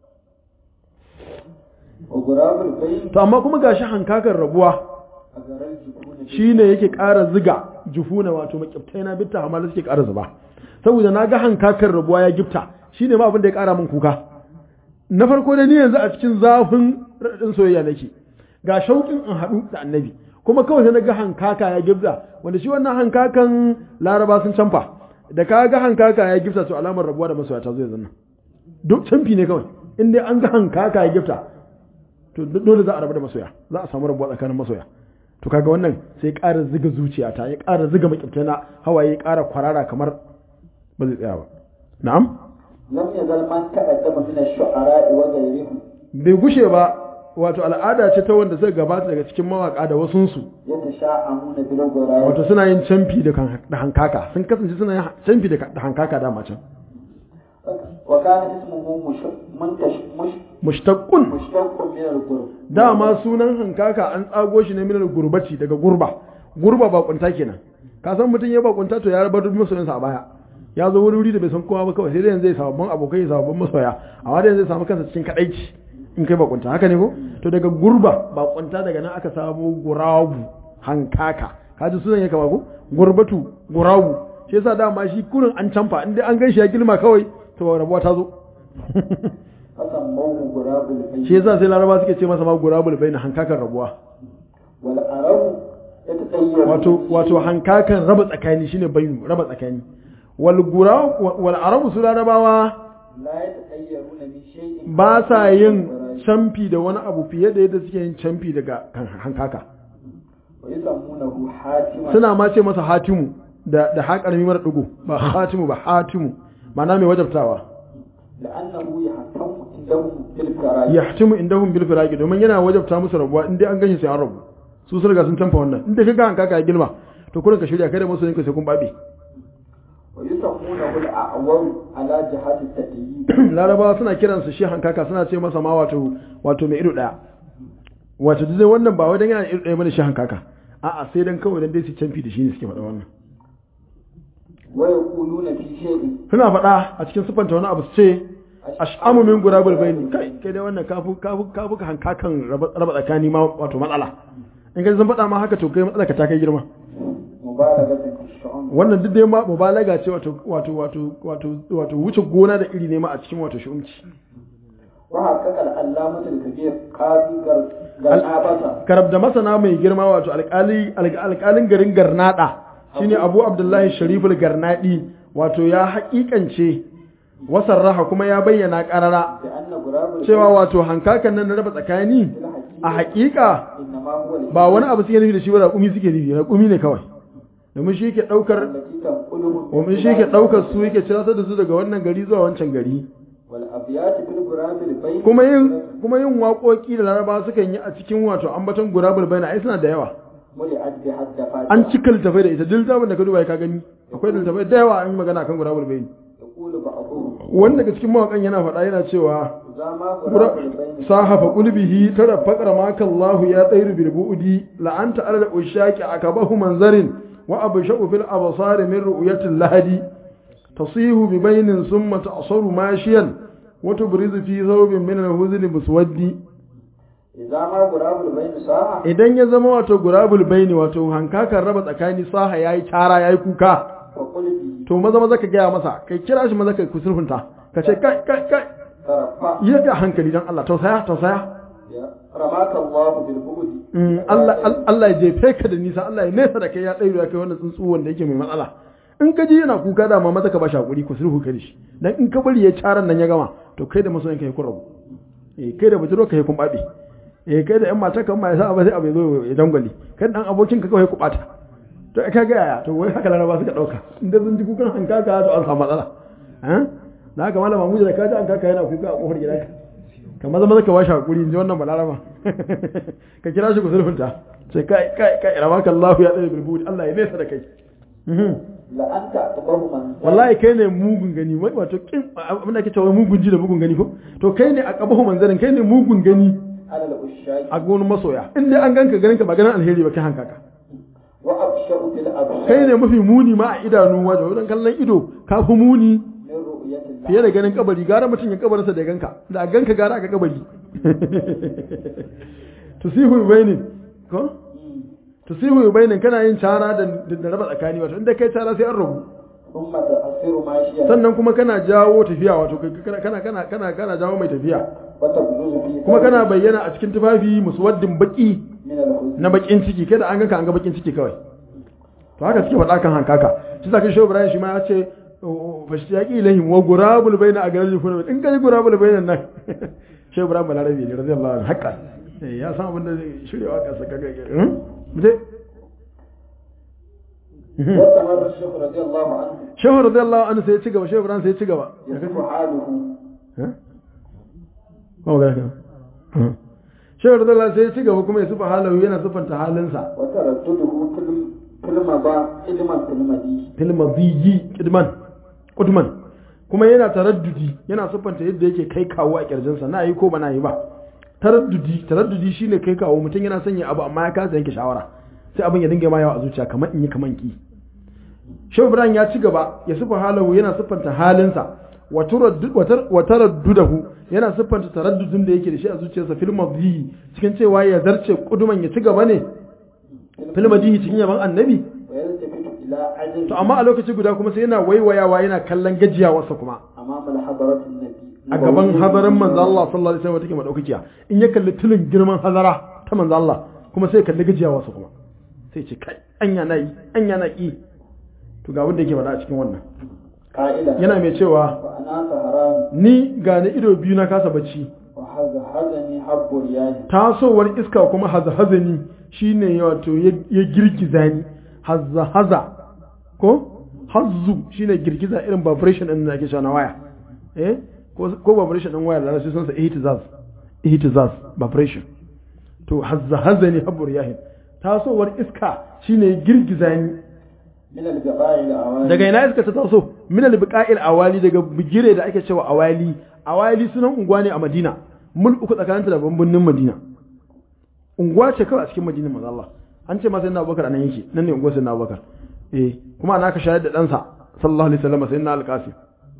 وغراب البين to amma kuma gashi hankakan rabuwa أجر الجبون shi ne yake ƙara ziga jufuna wato makyabtai na bitta amma suke ƙara zuba saboda na ga hankakar rabuwa ya gifta shi ne ma abin da ya ƙara min kuka na farko da ni yanzu a cikin zafin raɗin soyayya nake ga shauƙin in haɗu da annabi kuma kawai sai na ga hankaka ya gifta wanda shi wannan hankakan laraba sun canfa da ka ga hankaka ya gifta to alamar rabuwa da masoya ta zo yanzu nan duk canfi ne kawai in dai an ga hankaka ya gifta to dole za a rabu da masoya za a samu rabuwa tsakanin masoya to kaga wannan sai ƙara ziga zuciyata ya ƙara ziga makibtana hawaye ya ƙara kwarara kamar ba zai tsaya ba na'am لم يزل من تقدم من الشعراء وغيرهم bai gushe ba wato al'ada ce ta wanda suka gabata daga cikin mawaka da wasunsu يتشاءمون بالغراب wato suna yin camfi da kan- da hankaka sun kasance suna yin camfi da ka- da hankaka dama can وكان اسمه مش منتش مش mushtaqqun مشتق من الغرب dama sunan hankaka an tsago shi ne minal gurbati daga gurba gurba bakunta kenan ka san mutum ya bakunta to ya rabar duk masoyansa a baya ya zo wuri wuri da bai san kowa ba kawai sai dai yanzu zai sababbin abokai sababbin masoya amma dai zai samu kansa cikin kadaici in kai bakunta haka ne ko to daga gurba bakunta daga nan aka samu gurabu hankaka kaji sunan ya kama ko gurbatu gurabu shi yasa dama shi kurin an canfa in dai an gan shi ya girma kawai to rabuwa ta zo فسموه غراب البيت shi yasa sai laraba suke ce masa ma gurabul bai na hankakan rabuwa والعرب يتطيرون wato wato hankakan raba tsakani shine bayu raba tsakani wal gura wal arabu su larabawa لا يتطيرون من شيء ba sa yin camfi da wani abu fiye da yadda suke yin camfi daga kan- hankaka ويسمونه حاتما suna ma ce masa hatimu da da haƙarmi mara dugu ba hatimu ba hatimu ma'ana mai wajabtawa لأنه يحكم عندهم بالفراج yahtimu indahum bil firaqi domin yana wajabta musu rabuwa in dai an ganshi sai an rabu su sun riga sun canfa wannan in dai kaga hankaka ya girma to kurin ka shirya kai da masoyinka sai kun babe ويسمونه الأعور على جهة التأييد larabawa suna kiransa shi hankaka suna ce masa ma wato wato mai ido daya wato dai wannan ba wai dan yana irin ɗaya mana shi hankaka a'a sai dan kawai dan dai su canfi da shi ne suke faɗa wannan wa yaquluna fi shay'in suna faɗa a cikin sufanta wani abu su ce ash'amu min gurabul baini kai kai dai wannan kafu kafu kafu ka hankakan raba raba tsakani ma wato matsala in ka san faɗa ma haka to kai matsala ka ta kai girma mubalagatan fi shu'um wannan duk dai ma mubalaga ce wato wato wato wato wato wuce gona da iri ne ma a cikin wato shi'umci wa haqqaqa al-allamatu al-kabir qadi garnabata karab da masana mai girma wato alƙali alƙalin garin garnada shine Abu Abdullahi Shariful Garnadi wato ya haƙiƙance wasarraha kuma ya bayyana ƙarara bi anna gurabul cewa wato hankakan nan na raba tsakani a haƙiƙa innama huwa al ba wani abu suke nufi da shi ba raƙumi suke nufi raƙumi ne kawai domin shi yake ɗaukar allati tanquluhum domin shi yake ɗaukar su yake ciratar da su daga wannan gari zuwa wancan gari wal abyat bil gurabil bayn kuma yin kuma yin waƙoƙi da laraba sukan yi a cikin wato ambaton gurabul bayna ai suna da yawa muli'at bi hadda an cika littafai da ita duk zaman da ka duba ka gani akwai littafai da yawa an yi magana kan gurabul bayni yaqulu ba'dhum wanda daga cikin mawaƙan yana faɗa yana cewa zama gurabul bayn sahafa qulbihi tara faqra ma kallahu ya tsairu bil bu'di la anta ala ushaqi akabahu manzarin wa abshu fil absar min ru'yati lahadi tasihu bi baynin summa ta'saru mashiyan wa tubrizu fi thawbin min al-huzni muswaddi zama gurabul bayn saha idan ya zama wato gurabul baini wato hankakan raba tsakani saha yayi cara yayi kuka fa qulbi to maza maza ka gaya masa kai kira shi maza ka kusurfunta ka ce kai kai kai tarafa yi ka hankali dan Allah tausaya tausaya ya ramaka Allah bil bughdi Mm, Allah Al- Allah ya jefe ka da nisa Allah ya nesa da kai ya ɗairo ya kai wannan tsuntsu wanda yake mai matsala in ka ji yana kuka da ma maza ka ba shi hakuri ku sulhu ka da shi dan in ka bari ya caran nan ya gama to kai da masoyan kai kun rabu eh kai da bujiro ka kun babe eh kai da yan mata kan ma yasa ba sai abu ya zo ya dangwale kai da dan abokin ka kawai ku bata to ka ga yaya to wai haka laraba suka dauka inda sun ji kukan hankaka to an samu matsala eh da haka malama mu da ka ji hankaka yana kuka a kofar gidanka ka maza maza ka bashi hakuri in ji wannan balaraba ka kira shi ku sulhunta sai kai kai kai ramaka Allah ya tsare bilbudi Allah ya nesa da kai Mhm. la anta atbahu man wallahi kai ne mugun gani wai wato kin abin da ake cewa mugun ji da mugun gani ko to kai ne a kabahu manzarin kai ne mugun gani ala al ushaq a gonin masoya in dai an ganka ganin ka ba ganin alheri ba kai hankaka wa absharu bil absar kai ne mafi muni ma a idanu wajen wajen kallon ido ka fi muni min ru'yati fiye da ganin kabari gara mutum ya kabarinsa da ganka da a ganka gara aka kabari tusihu bainin ko tusihu bainin kana yin cara da da raba tsakani wato inda kai cara sai an rabu thumma ta'siru mashiyan sannan kuma kana jawo tafiya wato kai- kana kana kana kana kana jawo mai tafiya wa tabluzu fi kuma kana bayyana a cikin tufafi muswaddin baki min al huzn na bakin ciki kada an ganka an ga bakin ciki kawai to haka suke faɗa kan hankaka shi zaka shi Ibrahim shi ma ya ce fashi yaqi ilahim wa gurabul baina agarajul funa in kai gurabul baina nan shi Ibrahim balarabi ne radiyallahu anhu haqqan Eh, ya san abin da zai shirya waka saka ga hmm muje wa tamar shaykh radiyallahu anhu shehu radiyallahu anhu sai ya ci gaba shehu Ibrahim sai ya ci gaba yasifu haluhu eh ko ga ka shehu radiyallahu sai ya ci gaba kuma ya sufa halahu yana sufanta halinsa wa taradduduhu fil fil maba ilman fil madi fil madiyyi kidman kudman kuma yana taraddudi yana siffanta yadda yake kai kawo a kirjinsa na yi ko ba na yi ba taraddudi taraddudi shine kai kawo mutum yana sanya abu amma ya kasa yanke shawara sai abin ya dinga ma yawa a zuciya kamar in yi kamar ki Shehu Ibrahim ya ci gaba ya siffa halahu yana siffanta halinsa wa turaddud- wa tar- wa taraddudahu yana siffanta taraddudin da yake da shi a zuciyarsa fil madihi cikin cewa ya zarce kuduman ya ci gaba ne fil madihi cikin yaban annabi wa yaltafitu ila ajli to amma a lokaci guda kuma sai yana waiwayawa yana kallon gajiyawarsa kuma amama al hadarat an nabi a gaban hadarin manzo Allah sallallahu alaihi wasallam take madaukakiya in ya kalli tulin girman hadara ta manzo Allah kuma sai ya kalli gajiyawarsa kuma sai ce kai anya na yi anya na ki to ga wanda yake faɗa a cikin wannan qa'ila yana mai cewa wa ana haram ni ga ni ido biyu na kasa bacci wa hadha hadani habbu riyahi tasowar iska kuma hazahazani shine wato ya ya girgiza ni hazahaza ko hazzu shine girgiza irin vibration din da ake cewa na waya eh ko ko vibration din waya da rasu sun sa ihtizaz ihtizaz vibration to hazahazani habur yahin tasowar iska shine ya girgiza ni min al gaba'i al awali daga ina iska ta taso min al biqa'il awali daga bigire da ake cewa awali awali sunan unguwa ne a Madina mul uku tsakaninta da bambannin Madina unguwa ce kawai a cikin madinar manzo Allah an ce ma sai na Abubakar anan yake nan ne unguwar sai na Abubakar eh kuma ana ka shayar da ɗansa sallallahu alaihi wasallam sai na alƙasim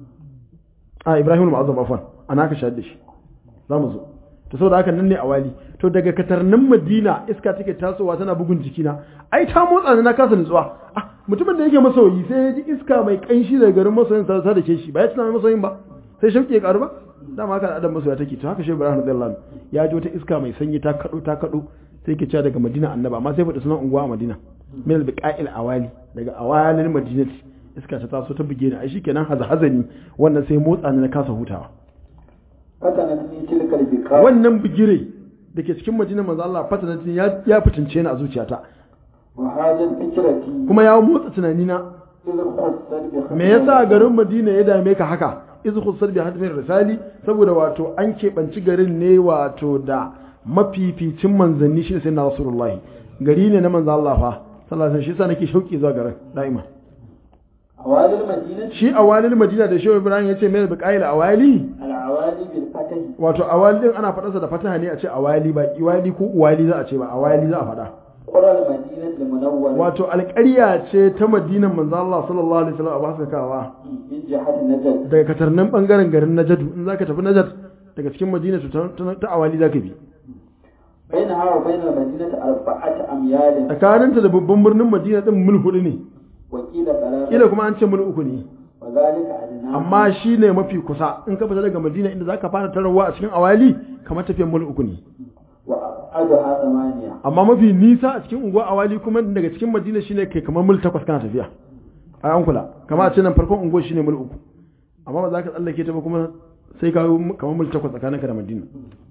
a Ibrahim al-Mu'azzam afwan ana ka shayar da shi za mu zo to saboda haka nan ne a wali to daga katarnin Madina iska take tasowa tana bugun jikina ai ta motsa ni na kasa nutsuwa ah mutumin da yake masoyi sai ya ji iska mai kanshi daga garin masoyin sa ta dake shi ba ya tuna mai masoyin ba sai shauki ya karu ba dama haka adam masoya take to haka shi Ibrahim radiyallahu anhu ya ji wata iska mai sanyi ta kado ta kado sai ke cewa daga Madina annaba amma sai faɗi sunan unguwa a Madina min al-biqa'il awali daga awalin madinati iska ta taso ta buge ni ai shikenan hazazani wannan sai motsa ni na kasa hutawa fatanat ni tilka al-biqa wannan bigire da ke cikin madinar manzo Allah fatanatin ya ya fitince ni a zuciyata wa hajat fikrati kuma ya motsa tunanina idh khussat bi me yasa garin Madina ya dame ka haka iz khussat bi hadmin risali saboda wato an keɓanci garin ne wato da mafificin manzanni shi sai na rasulullahi gari ne na manzo Allah fa sallallahu alaihi wasallam shi yasa nake shauki zuwa garin da'ima awali al-madinati shi awalil madina da shehu ibrahim ya ce mai biqail awali al-awali bil fatahi wato awali din ana faɗarsa da fataha ne a ce awali ba iwali ko uwali za a ce ba awali za a faɗa qura al-madinati al-munawwara wato alƙarya ce ta madinan manzo Allah sallallahu alaihi wasallam a basakawa min jihati najd daga katarnan bangaren garin Najd in zaka tafi Najd daga cikin Madina to ta- ta ta awali zaka bi bainaha wa bain al-madinati arba'at amyal tsakaninta da babban birnin Madina din mil hudu ne wa qila thalath kila kuma an ce mil uku ne wa dhalika adna amma shine mafi kusa in ka fita daga Madina inda zaka fara tarawa a cikin awali kamar tafiyan mil uku ne wa adha thamaniya amma mafi nisa a cikin unguwa awali kuma daga cikin Madina shine kai kamar mil takwas kana tafiya a an kula kamar a ce nan farkon unguwa shine mil uku amma ba za ka tsallake ta ba kuma sai ka yi kamar mil takwas tsakaninka da Madina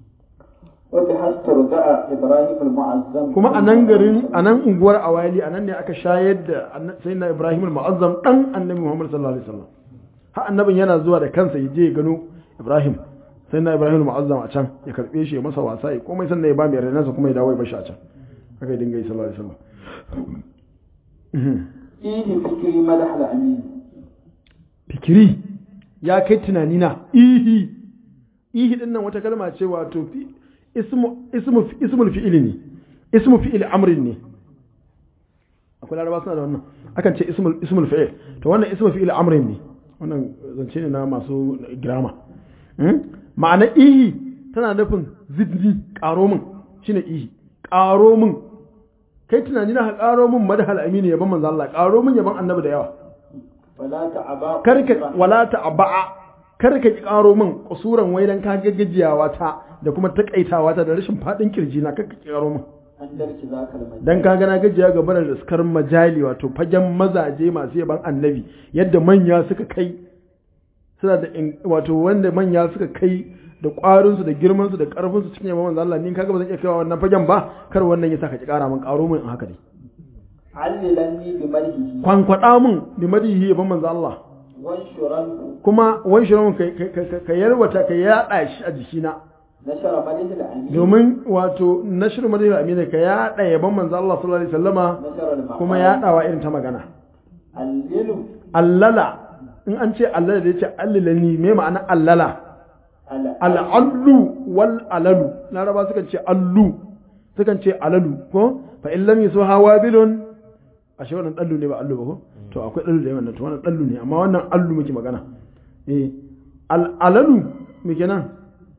wa bi hasturda'a ibrahim al-mu'azzam kuma a nan garin a nan unguwar awali a nan ne aka shayar da sai na ibrahim al-mu'azzam dan annabi muhammad sallallahu alaihi wasallam har annabin yana zuwa da kansa ya je ya gano ibrahim sai na ibrahim al-mu'azzam a can ya karbe shi ya masa wasa ya komai sannan ya ba mai renansa kuma ya dawo ya bashi a can haka ya dinga yi sallallahu alaihi wasallam fihi fikri madah al-amin fikiri ya kai tunanina ihi ihi din nan wata kalma ce wato fi ismu ismu ismul fi'ili ne ismu fi'il amrin ne akwai laraba suna da wannan akan ce ismul ismul fi'il to wannan ismu fi'il amrin ne wannan zance ne na masu girama ma'ana ihi tana nufin zidni karo min shine ihi karo min kai tunani na karo min madhal amini yaban manzo Allah karo min yaban annabi da yawa wala ta'aba karka wala ta'ba'a karka ki karo min kusuran wai dan ka gaggajiyawa ta da kuma takaitawa ta da rashin fadin kirji na karka ki karo min an darki zaka al-madina dan ka gana gajiya ga barar riskar majali wato fagen mazaje masu yaban annabi yadda manya suka kai suna da in- wato wanda manya suka kai da ƙwarinsu da girmansu da ƙarfinsu cikin yaban manzo Allah ni kaga ba zan iya kaiwa wannan fagen ba kar wannan ya saka ki ƙara min ƙaro min in haka dai allilanni bi marhihi kwankwada min bi madihi yaban manzo Allah wanshuran kuma wani shirin ka, ka, ka, ka yarwata ka yaɗa shi a jikina nashara madihi al-amin domin wato nashir madihi amina ka yaɗa yaban manzo Allah sallallahu alaihi wasallama nashara al-maqam kuma yaɗawa irin ta magana allilu allala in an ce allala da ya ce allilani me ma'ana allala ala al'allu wal alalu laraba sukan ce allu sukan ce alalu ko fa in lam yusu hawa bilun ashe wannan dallu ne ba allu ba ko to akwai dallu da wannan to wannan dallu ne amma wannan allu muke magana eh al alalu me kenan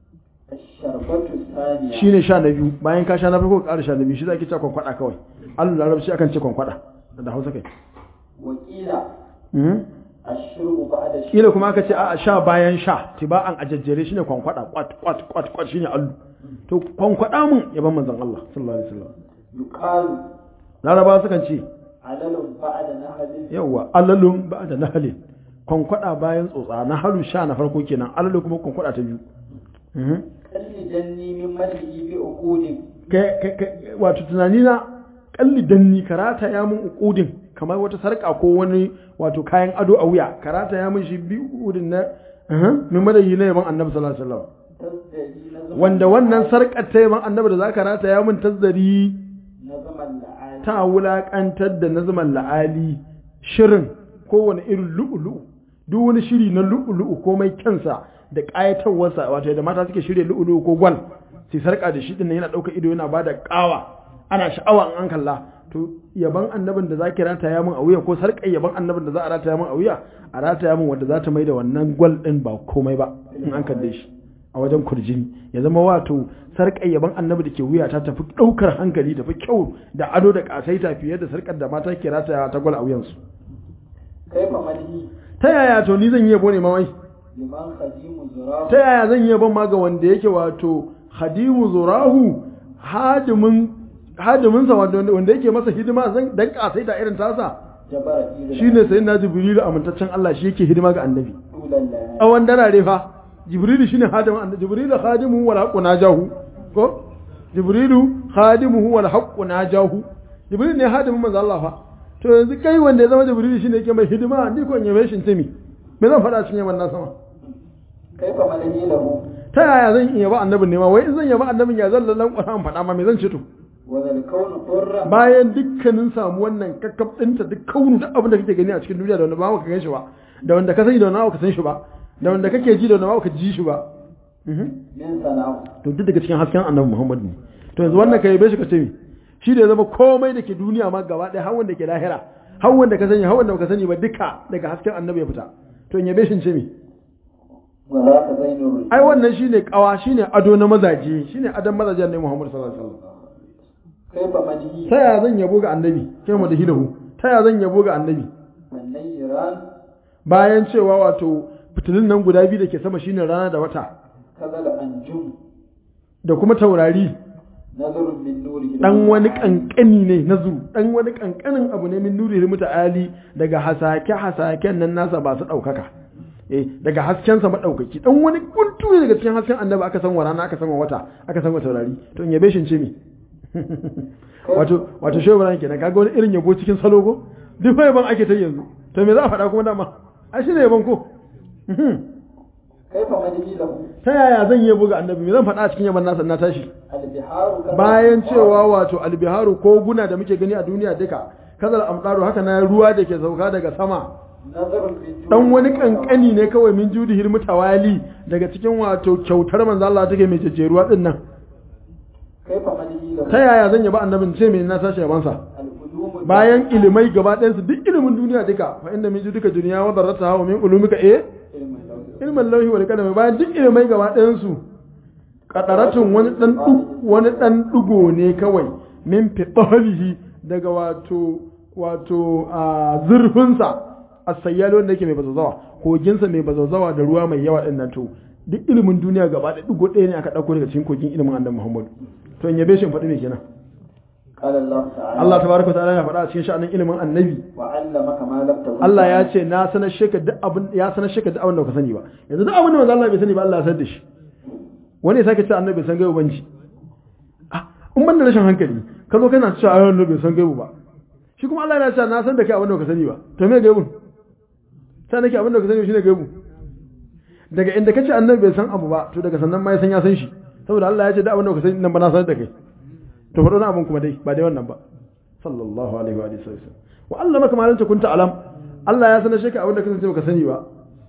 sharbatu thaniya shine sha na biyu bayan ka sha na farko ka ƙara sha na biyu shi zaki ce kwankwada kawai allu larabci akan ce kwankwada da Hausa kai wakila mhm ashrubu ba'da sh- kila kuma aka ce a sha bayan sha tiba'an a jajjere shine kwankwada kwat kwat kwat kwat shine allu to kwankwada mun yaban manzon Allah sallallahu alaihi wasallam yuqalu laraba sukan ce alalun ba'da nahlin yawa alalun ba da nahalin kwankwada bayan tsotsa na halu sha na farko kenan alalu kuma kwankwada ta biyu Mhm. kalli janni min madihi bi uqudin Kai- kai- kai- wato tunani na kalli danni karata ya mun ukudin kamar wata sarka ko wani wato kayan ado a wuya karata ya mun shi bi ukudin na Mhm. min madayi na yaban annabi sallallahu alaihi wasallam tasdari na zaman wanda wannan sarkar ta yaban annabi da zaka rata ya mun tazzari na zaman la'ali ta wulakantar da nazman la'ali shirin kowane irin lu'ulu'u duk wani shiri na lu'ulu'u komai kyansa da ƙayatarwarsa wato da mata suke shirya lu'ulu'u ko gwal sai sarka da shi dinnan yana ɗauka ido yana bada ƙawa ana sha'awa in an kalla to yaban annabin da za ki rataya min a wuya ko sarƙar yaban annabin da za a rataya min a wuya a rataya min wanda za ta mai da wannan gwal ɗin ba komai ba in an kalle shi a wajen kurjini ya zama wato sarƙar yaban annabi da ke wuya ta tafi ɗaukar hankali tafi kyau da ado da ƙasaita fiye da sarƙar da mata ke rataya ta gwal a wuyansu kaifa madhi ta yaya to ni zan yi yabo ne mawai liman khadimu zurahu ta yaya zan yi yabon ma ga wanda yake wato hadimu zurahu hadimin hadiminsa wanda yake masa hidima zan dan ƙasaita irin tasa jabara ilal shine sai na jibrilu amintaccen Allah shi yake hidima ga annabi ulalla tsawon darare fa jibrilu shine hadimin annabi jibrilu khadimuhu wal haqqu najahu ko jibrilu khadimuhu wal haqqu najahu jibrilu ne hadimin manzo Allah fa to yanzu kai wanda ya zama jibrilu shine yake mai hidima ni ko in yabe shi timi me zan faɗa cikin yaban na sama kaifa madhi lahu ta yaya zan iya ba annabin ne ma wai in zan yaba annabin ya zan lallan Qur'an faɗa ma me zan ce to wa zal kaunu hurra bayan dukkanin samu wannan kakkab ɗinta duk kaunu duk abin da kake gani a cikin duniya da wanda ba ka gan shi ba da wanda ka sani da wanda ba ka san shi ba da wanda kake ji da wanda ba ka ji shi ba Mhm. min sana'u to duk daga cikin hasken annabi Muhammad ne to yanzu wannan kai bai shi ka ce mi shi da ya zama komai da ke duniya ma gaba ɗaya har wanda ke lahira har wanda ka sani har wanda baka sani ba duka daga hasken annabi ya fita to in yabe shi ce mi wa za ka zainu rijal ai wannan shine kawa shine ado na mazaje shine adon mazaje annabi Muhammad sallallahu alaihi wasallam kaifa madhi ta ya zan yabo ga annabi kai mu da hilahu ta ya zan yabo ga annabi annayran bayan cewa wato fitilun nan guda biyu da ke sama shine rana da wata kazal anjum da kuma taurari nazarun min nurihi dan wani kankani ne na zuru dan wani kankanin abu ne min nuri muta'ali daga hasake hasaken nan nasa ba su daukaka eh daga hasken sa madaukaki dan wani kuntu ne daga cikin hasken annabi aka san wa rana aka san wa wata aka san wa taurari to in yabe shin ce mi wato wato shehu ran kenan kaga wani irin yabo cikin salo ko duk fa yaban ake ta yanzu to me za a faɗa kuma dama ai shine yaban ko kaifa madhi lahu ta yaya zan yabo ga annabi me zan faɗa a cikin yaban nasa na tashi albiharu kazal bayan cewa wato albiharu ko guna da muke gani a duniya duka kazal amdaru haka na ruwa da ke sauka daga sama nazarun min dan wani kankani ne kawai min judihil mutawali daga cikin wato kyautar manzo Allah take mai jejjeruwa din nan kaifa madhi lahu ta yaya zan yaba annabin ce me na tashi yaban sa al-ulum bayan ilimai gaba ɗayan su duk ilimin duniya duka fa inda min judika duniya wa darrataha wa min ulumika eh ilmin law ilmin lauhi wal qalam bayan duk ilimai gaba ɗayan su qadaratun wani dan du- wani dan dugo ne kawai min fitalihi daga wato wato a zurfin sa as-sayyal wanda yake mai bazazawa kogin sa mai bazazawa da ruwa mai yawa din nan to duk ilimin duniya gaba ɗaya dugo ɗaya ne aka dauko daga cikin kogin ilimin annabi Muhammad to in yabe shi in faɗi me kenan qala Allah ta'ala Allah tabaraka wa ta'ala ya faɗa a cikin sha'anin ilimin annabi wa 'allamaka ma lam takun Allah ya ce na sanar sheka duk abin ya sanar sheka duk abin da ka sani ba yanzu duk abin da manzo Allah bai sani ba Allah ya sanar da shi wani ya sake ce annabi bai san gaibu banci ah in ban da rashin hankali ka zo kana cewa ayyuhan annabi bai san gaibu ba shi kuma Allah yana cewa na san da kai abin da ka sani ba to me gaibun sai nake abin da ka sani shine gaibu daga inda kace annabi bai san abu ba to daga sannan ma ya san ya san shi saboda Allah ya ce duk abin da ka sani nan ba na sanar da kai to faɗo na abin kuma dai ba dai wannan ba sallallahu alaihi wa alihi wasallam wa allama kama lam takun ta'lam Allah ya sanar shi ka abin da kasance baka sani ba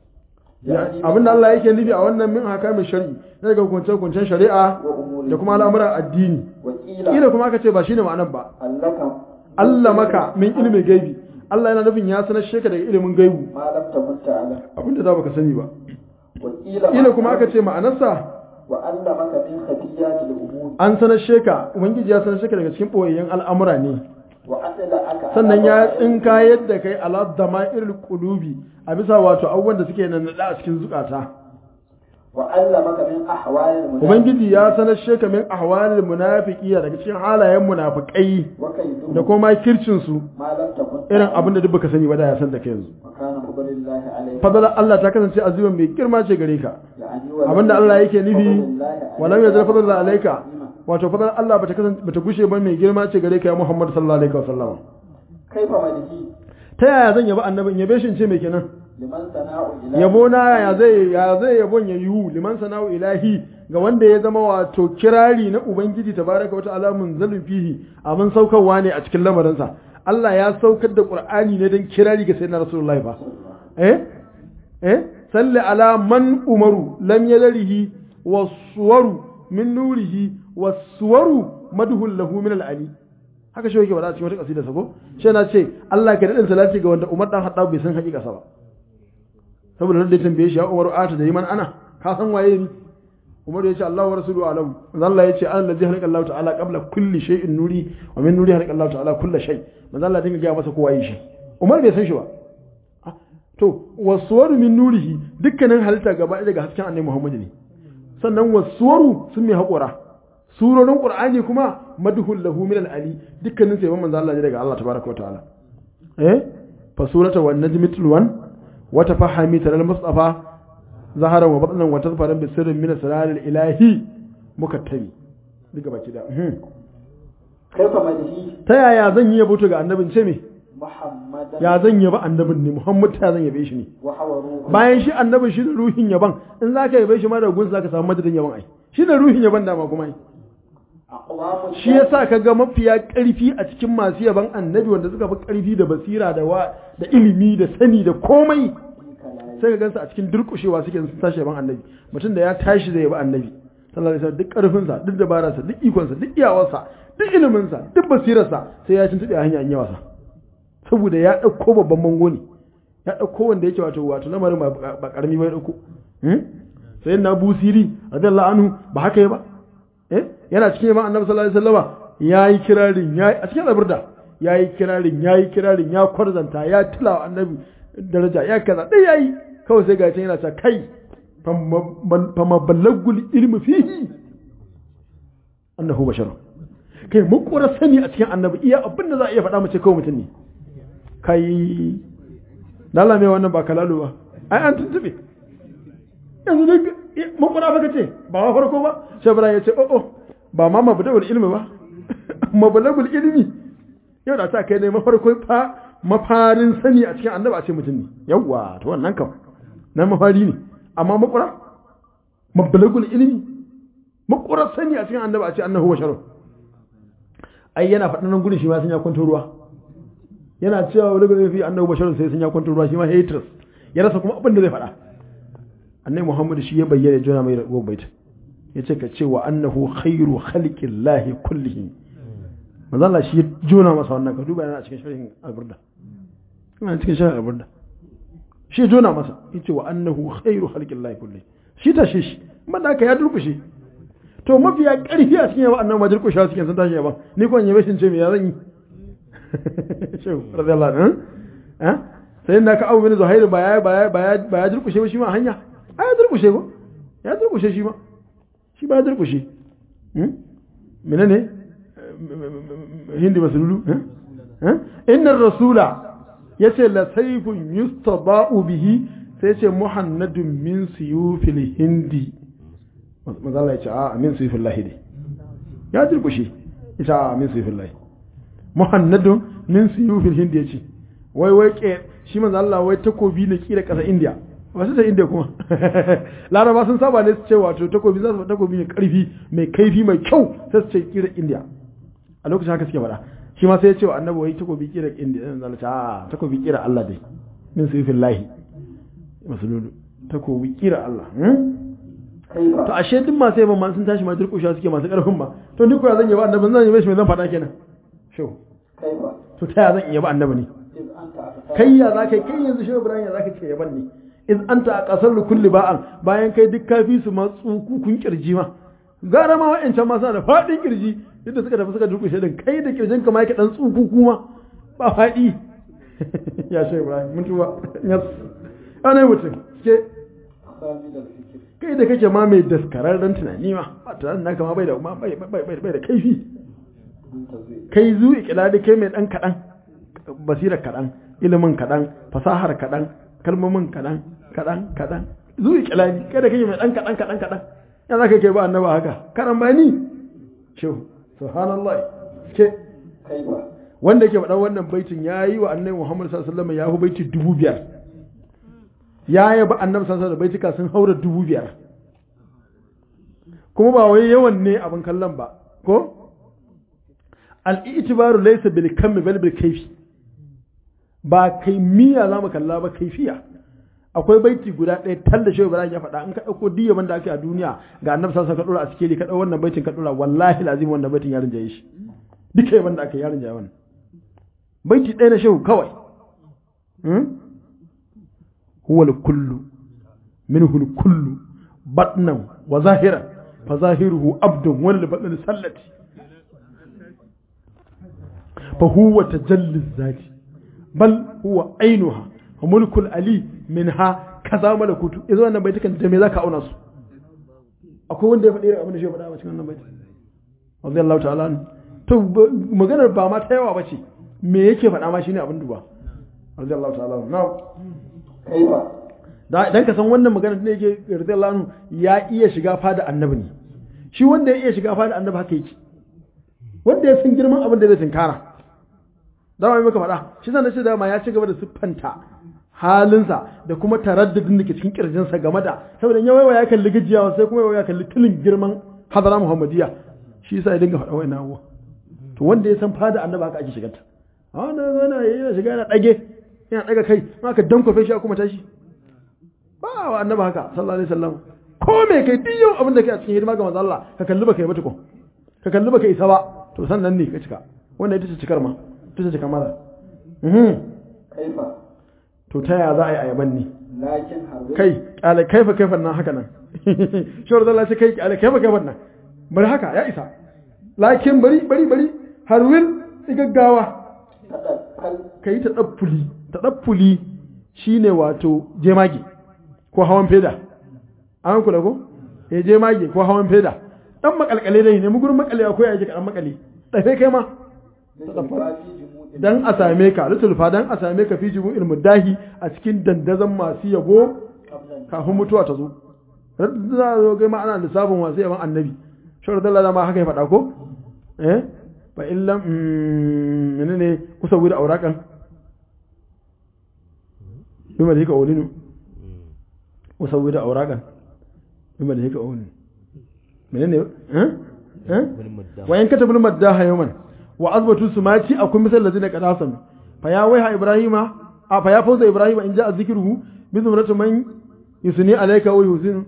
abin da Allah yake nufi a wannan min hakamin shari'i daga hukuncen hukuncen shari'a wa umuri da kuma al'amuran addini wa qila kila kuma aka ce ba shine ma'anar ba allaka Allah maka min ilmin gaibi Allah yana nufin ya sanar shi ka daga ilimin gaibu ma lam takun ta'lam abin da za baka sani ba wa qila kila kuma aka ce ma'anarsa wa 'allamaka min khafiyati al-umur an sanar shi ka ubangiji ya sanar shi ka daga cikin boyayyen al'amura ne wa adla'aka sannan ya tsinka yadda kai ala dama'irul qulubi a bisa wato abubuwan da suke nan a cikin zukata wa 'allamaka min ahwalil munafiqin ubangiji ya sanar sheka min ahwalil munafiqiya daga cikin halayen munafikai wa kayduhum da kuma kircin su ma lam takun irin abin da duk baka sani ba da ya san da kai yanzu wa kana fadlillahi alayhi fadala Allah ta kasance azumin mai girma ce gare ka ya'ani wa abinda Allah yake nufi fadlillahi walam yazal fadlan alayka azima. wato fadlan Allah bata kasance bata gushe ba mai girma ce gare ka ya Muhammad sallallahu alaihi wasallam kaifa malihi ta yaya zan yabi annabin yabe shi in ce mai kenan liman sana'u ila yabo na ya zai ya zai yabon ya yiwu liman sana'u ilahi ga wanda ya zama wato kirari na ubangiji tabaraka wa ta'ala munzalin fihi abin saukarwa ne a cikin lamarinsa Allah ya saukar da Qur'ani ne don kirari ga sayyidina Rasulullahi fa eh eh salli ala man umaru lam yadrihi wasuwaru min nurihi was-suwaru madhul lahu min al-ali haka shi yake bada cikin wata kasida sako shi na ce Allah ka dadin salati ga wanda Umar dan Haddab bai san hakika sa ba saboda da tambaye shi ya Umar ata da man ana ka san waye ni Umar ya ce Allah wa rasuluhu alam Allah ya ce an ladhi halaka Allah ta'ala qabla kulli shay'in nuri wa min nuri halaka Allah ta'ala kulli shay manzo Allah dinga ga masa kowa yi shi Umar bai san shi ba to wasuwaru min nurihi dukkanin halitta gaba ɗaya daga hasken annabi Muhammad ne sannan wasuwaru sun mai haƙura surorin Qur'ani kuma madhul lahu min al-ali dukkanin sai manzo Allah ne daga Allah tabaraka wa ta'ala eh fa surata wan najmi tulwan wa tafahami taral mustafa zahara wa batnan wa tazfaran bi sirrin min asrar ilahi mukattabi duka baki da kaifa madhi ta yaya zan yi yabo ga annabin ce me muhammadan ya zan yaba annabin ne Muhammad ta zan yabe shi ne wa hawa ruhu bayan shi annabin shi da ruhin yaban in za ka yabe shi ma da gunsa za ka samu madadin yaban ai shi da ruhin yaban dama kuma ai aqwamu shi yasa ka ga mafiya ƙarfi a cikin masu yaban annabi wanda suka fi ƙarfi da basira da wa da ilimi da sani da komai sai ka gansu a cikin durƙushewa suke sun tashi yaban annabi mutum da ya tashi zai yaba annabi sallallahu alaihi wasallam duk ƙarfinsa duk dabararsa duk ikonsa duk iyawarsa duk iliminsa duk basirarsa sai ya tuntuɓe a hanya in yawa sa saboda ya ɗauko babban bango ne ya ɗauko wanda yake wato wato lamarin ba ba ƙarami ba ya ɗauko sai na busiri radiyallahu anhu ba haka ya ba eh yana cikin yaban annabi sallallahu alaihi wasallama yayi kirarin yayi a cikin zaburda yayi kirarin yayi kirarin ya kwarzanta ya tilawa annabi daraja ya kaza dai yayi kawai sai ga yana cewa kai fama ballagul ilmi fihi annahu basharun kai mun kora sani a cikin annabi iya abin da za a iya faɗa mace kawai mutum ne kai dala mai wannan ba kalalu ba ai an tuntube yanzu duk makura baka ce ba ma farko ba shabra ya ce o'o ba ma mabda'ul ilmi ba mabda'ul ilmi yau da ta kai ne mafarko fa mafarin sani a cikin annabi a ce mutum ne yawwa to wannan kam nan mafari ne amma makura mabda'ul ilmi makura sani a cikin annabi a ce annahu basharun ai yana faɗin nan gudun shi ma sun ya kwanto ruwa yana cewa wani gudun fi annabi basharun sai sun ya kwanto ruwa shi ma haters ya rasa kuma abin da zai faɗa annabi muhammad shi ya bayyana jona mai rabuwar baita ya ce ka ce wa annahu khairu khalqin lahi kullihim manzo Allah shi ya jona masa wannan ka duba yana a cikin sharhin alburda yana cikin sharhin alburda shi ya jona masa ya ce wa annahu khairu khalqin lahi kullihim shi ta shi shi amma da haka ya durkushe to mafiya ƙarfi a cikin yawa annabi ma durkushe cikin sun tashi yaban ni ko yabe shin ce me ya zan yi shehu radiyallahu anhu eh sai da ka abu bin zuhairu ba ya ba ya ba ya durkushe ba shi ma hanya a ya durkushe ba ya durkushe shi ma shi ba ya durkushe mene ne hindi masululu innar rasula ya ce la saifun yustaba'u bihi sai ce muhannadun min siyufil hindi mazala ya ce a min siyufil lahi ne ya durkushe ya ce a min siyufil lahi muhannadun min siyufil hindi ya ce wai wai ke shi manzo Allah wai takobi ne kira ƙasa India wasu ta India kuma Laraba sun saba ne su ce wato takobi za su takobi mai karfi mai kaifi mai kyau sai su ce kira India a lokacin haka suke faɗa shi ma sai ya ce wa annabi wai takobi kira India sai zalla ta takobi kira Allah dai min sifin lahi masululu takobi kira Allah to ashe duk masu yaban ma sun tashi ma durƙusha suke masu ƙarfin ba to ni ko ya zan yaba annabi zan yabe shi mai zan faɗa kenan sho to ta ya zan yaba annabi ne kai ya za ka kai yanzu shi Ibrahim ya za ka ce yaban ne iz anta a kasar kulli ba'an bayan kai duk kafi su ma tsukukun kirji ma gara ma wa'ancan ma suna da faɗin kirji yadda suka tafi suka durkushe din kai da kirjin ka ma yake dan tsukuku ma ba faɗi ya shi Ibrahim mun tuba yes ana mutum ke kai da kake ma mai daskararren tunani ma ba tunanin naka ma bai da bai da kaifi kai zuwa kila da kai mai dan kaɗan basirar kaɗan ilimin kaɗan fasahar kaɗan kalmomin kaɗan kaɗan kaɗan zuwa kilani kada kake mai ɗan kaɗan kaɗan kaɗan ya za ka ke ba annaba haka karan ba ni shehu subhanallah ke wanda ke faɗa wannan baitin ya yi wa annabi muhammad sallallahu alaihi wasallam ya fi baiti dubu biyar ya yi ba annabi sallallahu alaihi baitika sun haura dubu biyar kuma ba wai yawan ne abin kallon ba ko al-i'tibaru laysa bil kammi bal bil kayfi ba kai miya za mu kalla ba kaifiya akwai baiti guda ɗaya tal da shehu ibrahim ya faɗa in ka ɗauko diyaman da ake a duniya ga annabi sallallahu ka ɗora a sikeli ka ɗau wannan baitin ka ɗora wallahi lazim wannan baitin ya rinjaye shi duka yaban da aka yi ya rinjaye wannan baiti ɗaya na shehu kawai huwa kullu minhu kullu batnan wa zahiran fa zahiruhu abdun wal batnan sallati fa huwa tajalli zati bal huwa ainuha wa mulkul ali minha kaza malakutu yanzu wannan baitukan da me zaka auna su akwai wanda ya faɗi abin da shi ya faɗa a cikin wannan baiti radiyallahu ta'ala anhu to maganar ba ma ta yawa bace me yake faɗa ma shine abin duba radiyallahu ta'ala anhu now kaifa dan ka san wannan maganar ne yake radiyallahu anhu ya iya shiga fada annabi ne shi wanda ya iya shiga fada annabi haka yake wanda ya san girman abin da zai tinkara dama mai maka faɗa shi zan ce dama ya ci gaba da siffanta halinsa da kuma taraddudin da ke cikin kirjinsa game da saboda ya waiwa ya kalli gajiyawa sai kuma ya kalli tilin girman hadara muhammadiyya shi yasa ya dinga faɗa wa'ina abuwa to wanda ya san fada annaba haka ake shigarta a wannan zana yana shiga yana ɗage yana ɗaga kai ma ka dankwafe shi a kuma tashi ba wa annaba haka sallallahu alaihi wasallam ko me kai duk yau abin da kai a cikin hidima ga manzo Allah ka kalli baka yi ba tukun ka kalli baka isa ba to sannan ne ka cika wannan ita ce cikar ma ita ce cikar maza kaifa to ta yaya za a yi ayaban ne lakin harbi kai kyale kaifa kaifan nan haka nan shawar zalla ce kai kyale kaifa kaifan nan bari haka ya isa lakin bari bari bari har wil gaggawa tadakkal ka yi ta ɗaffuli ta ɗaffuli shi ne wato jemage ko hawan feda an kula ko ya jemage ko hawan feda ɗan makalkale dai ne mugurin makale akwai a jika ɗan makale ɗafe kai ma dan a same ka lutulfa dan a same ka fi jibu ilmudahi a cikin dandazon masu yabo kafin mutuwa ta zo za a zo gai ma ana lissafin masu yaban annabi shawar dalla ma haka ya faɗa ko eh fa illam menene kusa wuri aurakan bima da yake aulinu kusa wuri aurakan bima da yake aulinu menene eh eh wa in katabul maddaha yawman wa azbatu sumati akwai misal ladina qadasan fa ya waiha ibrahima a fa ya fauza ibrahima in ja'a zikruhu bi zumratu man yusni alayka wa yusinu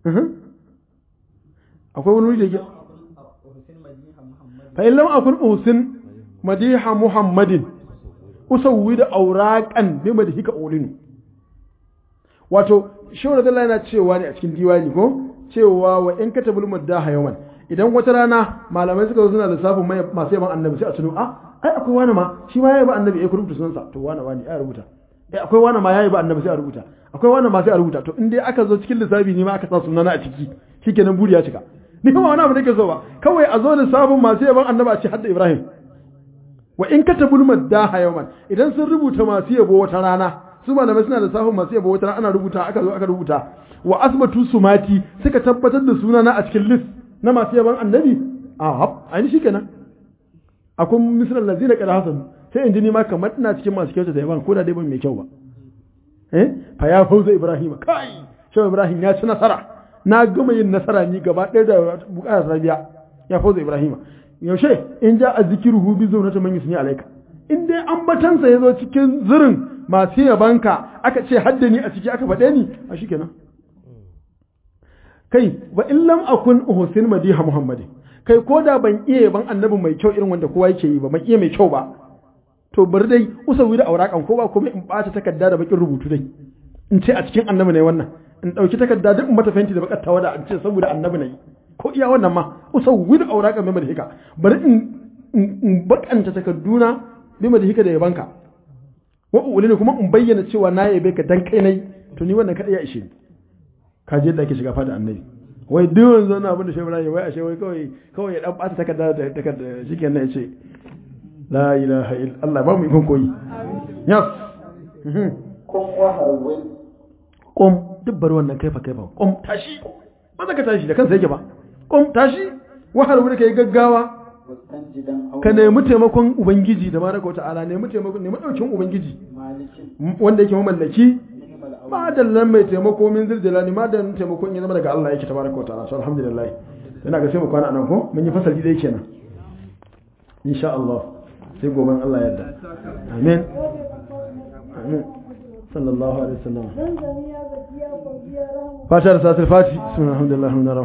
akwai wani wuri da yake fa in lam akun uhsin madiha muhammadin usawwid awraqan bi madhika ulinu wato shawara da yana cewa ne a cikin diwani ko cewa wa in katabul maddaha yawman idan wata rana malamai suka zo suna lissafin masu yaban annabi sai a tuno a ai akwai wani ma shi ma ya yaba annabi ya rubuta sunansa to wani wani ya rubuta eh akwai wani ma ya yaba annabi sai a rubuta akwai wani ma sai a rubuta to in dai aka zo cikin lissafi ne ma aka sa sunana a ciki shikenan buri ya cika ni kuma wani abu nake so ba kawai a zo lissafin masu yaban annabi a ce hadda ibrahim wa in katabul maddaha yawman idan sun rubuta masu yabo wata rana su malamai suna lissafin masu yabo wata rana ana rubuta aka zo aka rubuta wa asbatu sumati suka tabbatar da sunana a cikin list na masu yaban annabi a hab aini shi kenan akwai misalan lazina kada hasan sai in ji ni ma kamar ina cikin masu kyauta da yaban ko da dai ban mai kyau ba eh fa ya fauza ibrahim kai shi ibrahim ya ci nasara na gama yin nasara ni gaba ɗaya da bukatar rabiya ya fauza ibrahim yaushe in ja a zikiruhu bi zaunata man yusni alaika in dai ambatansa ya zo cikin zirin masu yabanka aka ce haddani a ciki aka faɗe ni a shi kenan kai wa in lam akun uhsin madiha muhammadin kai ko da ban iya ban annabi mai kyau irin wanda kowa yake yi ba ban iya mai kyau ba to bari dai usawi da aurakan ko ba kuma in bata takarda da bakin rubutu dai in ce a cikin annabi ne wannan in dauki takarda duk in mata fenti da bakar tawada in ce saboda annabi ne ko iya wannan ma usawi da aurakan mai madhika bari in in bakanta takarduna bi madhika da yabanka wa ulini kuma in bayyana cewa na yabe ka dan kai nai to ni wannan kada ya ishe ni ka je da ake shiga fada annabi wai duk wanzu wannan abin da shi Ibrahim wai ashe wai kawai kawai ya dan bata takarda da takarda shikenan ya ce la ilaha illa Allah ba mu ikon koyi yes kun waharwin kom duk bar wannan kaifa kaifa kom tashi ba za ka tashi da kansa yake ba kom tashi wahar wuri kai gaggawa mustanjidan ka nemi taimakon ubangiji da baraka ta'ala nemi taimakon nemi daukin ubangiji malikin wanda yake mamallaki ni'mal awwal madallan mai taimako min ziljalani madallan taimakon ya zama daga Allah yake tabaraka wa ta'ala so alhamdulillah ina ga sai mu kwana anan ko mun yi fasali dai kenan insha Allah sai goben Allah yarda amin amin sallallahu alaihi wasallam زمزم يا زكي يا فوزي يا رحمة fata da satul fati bismillahir rahmanir rahim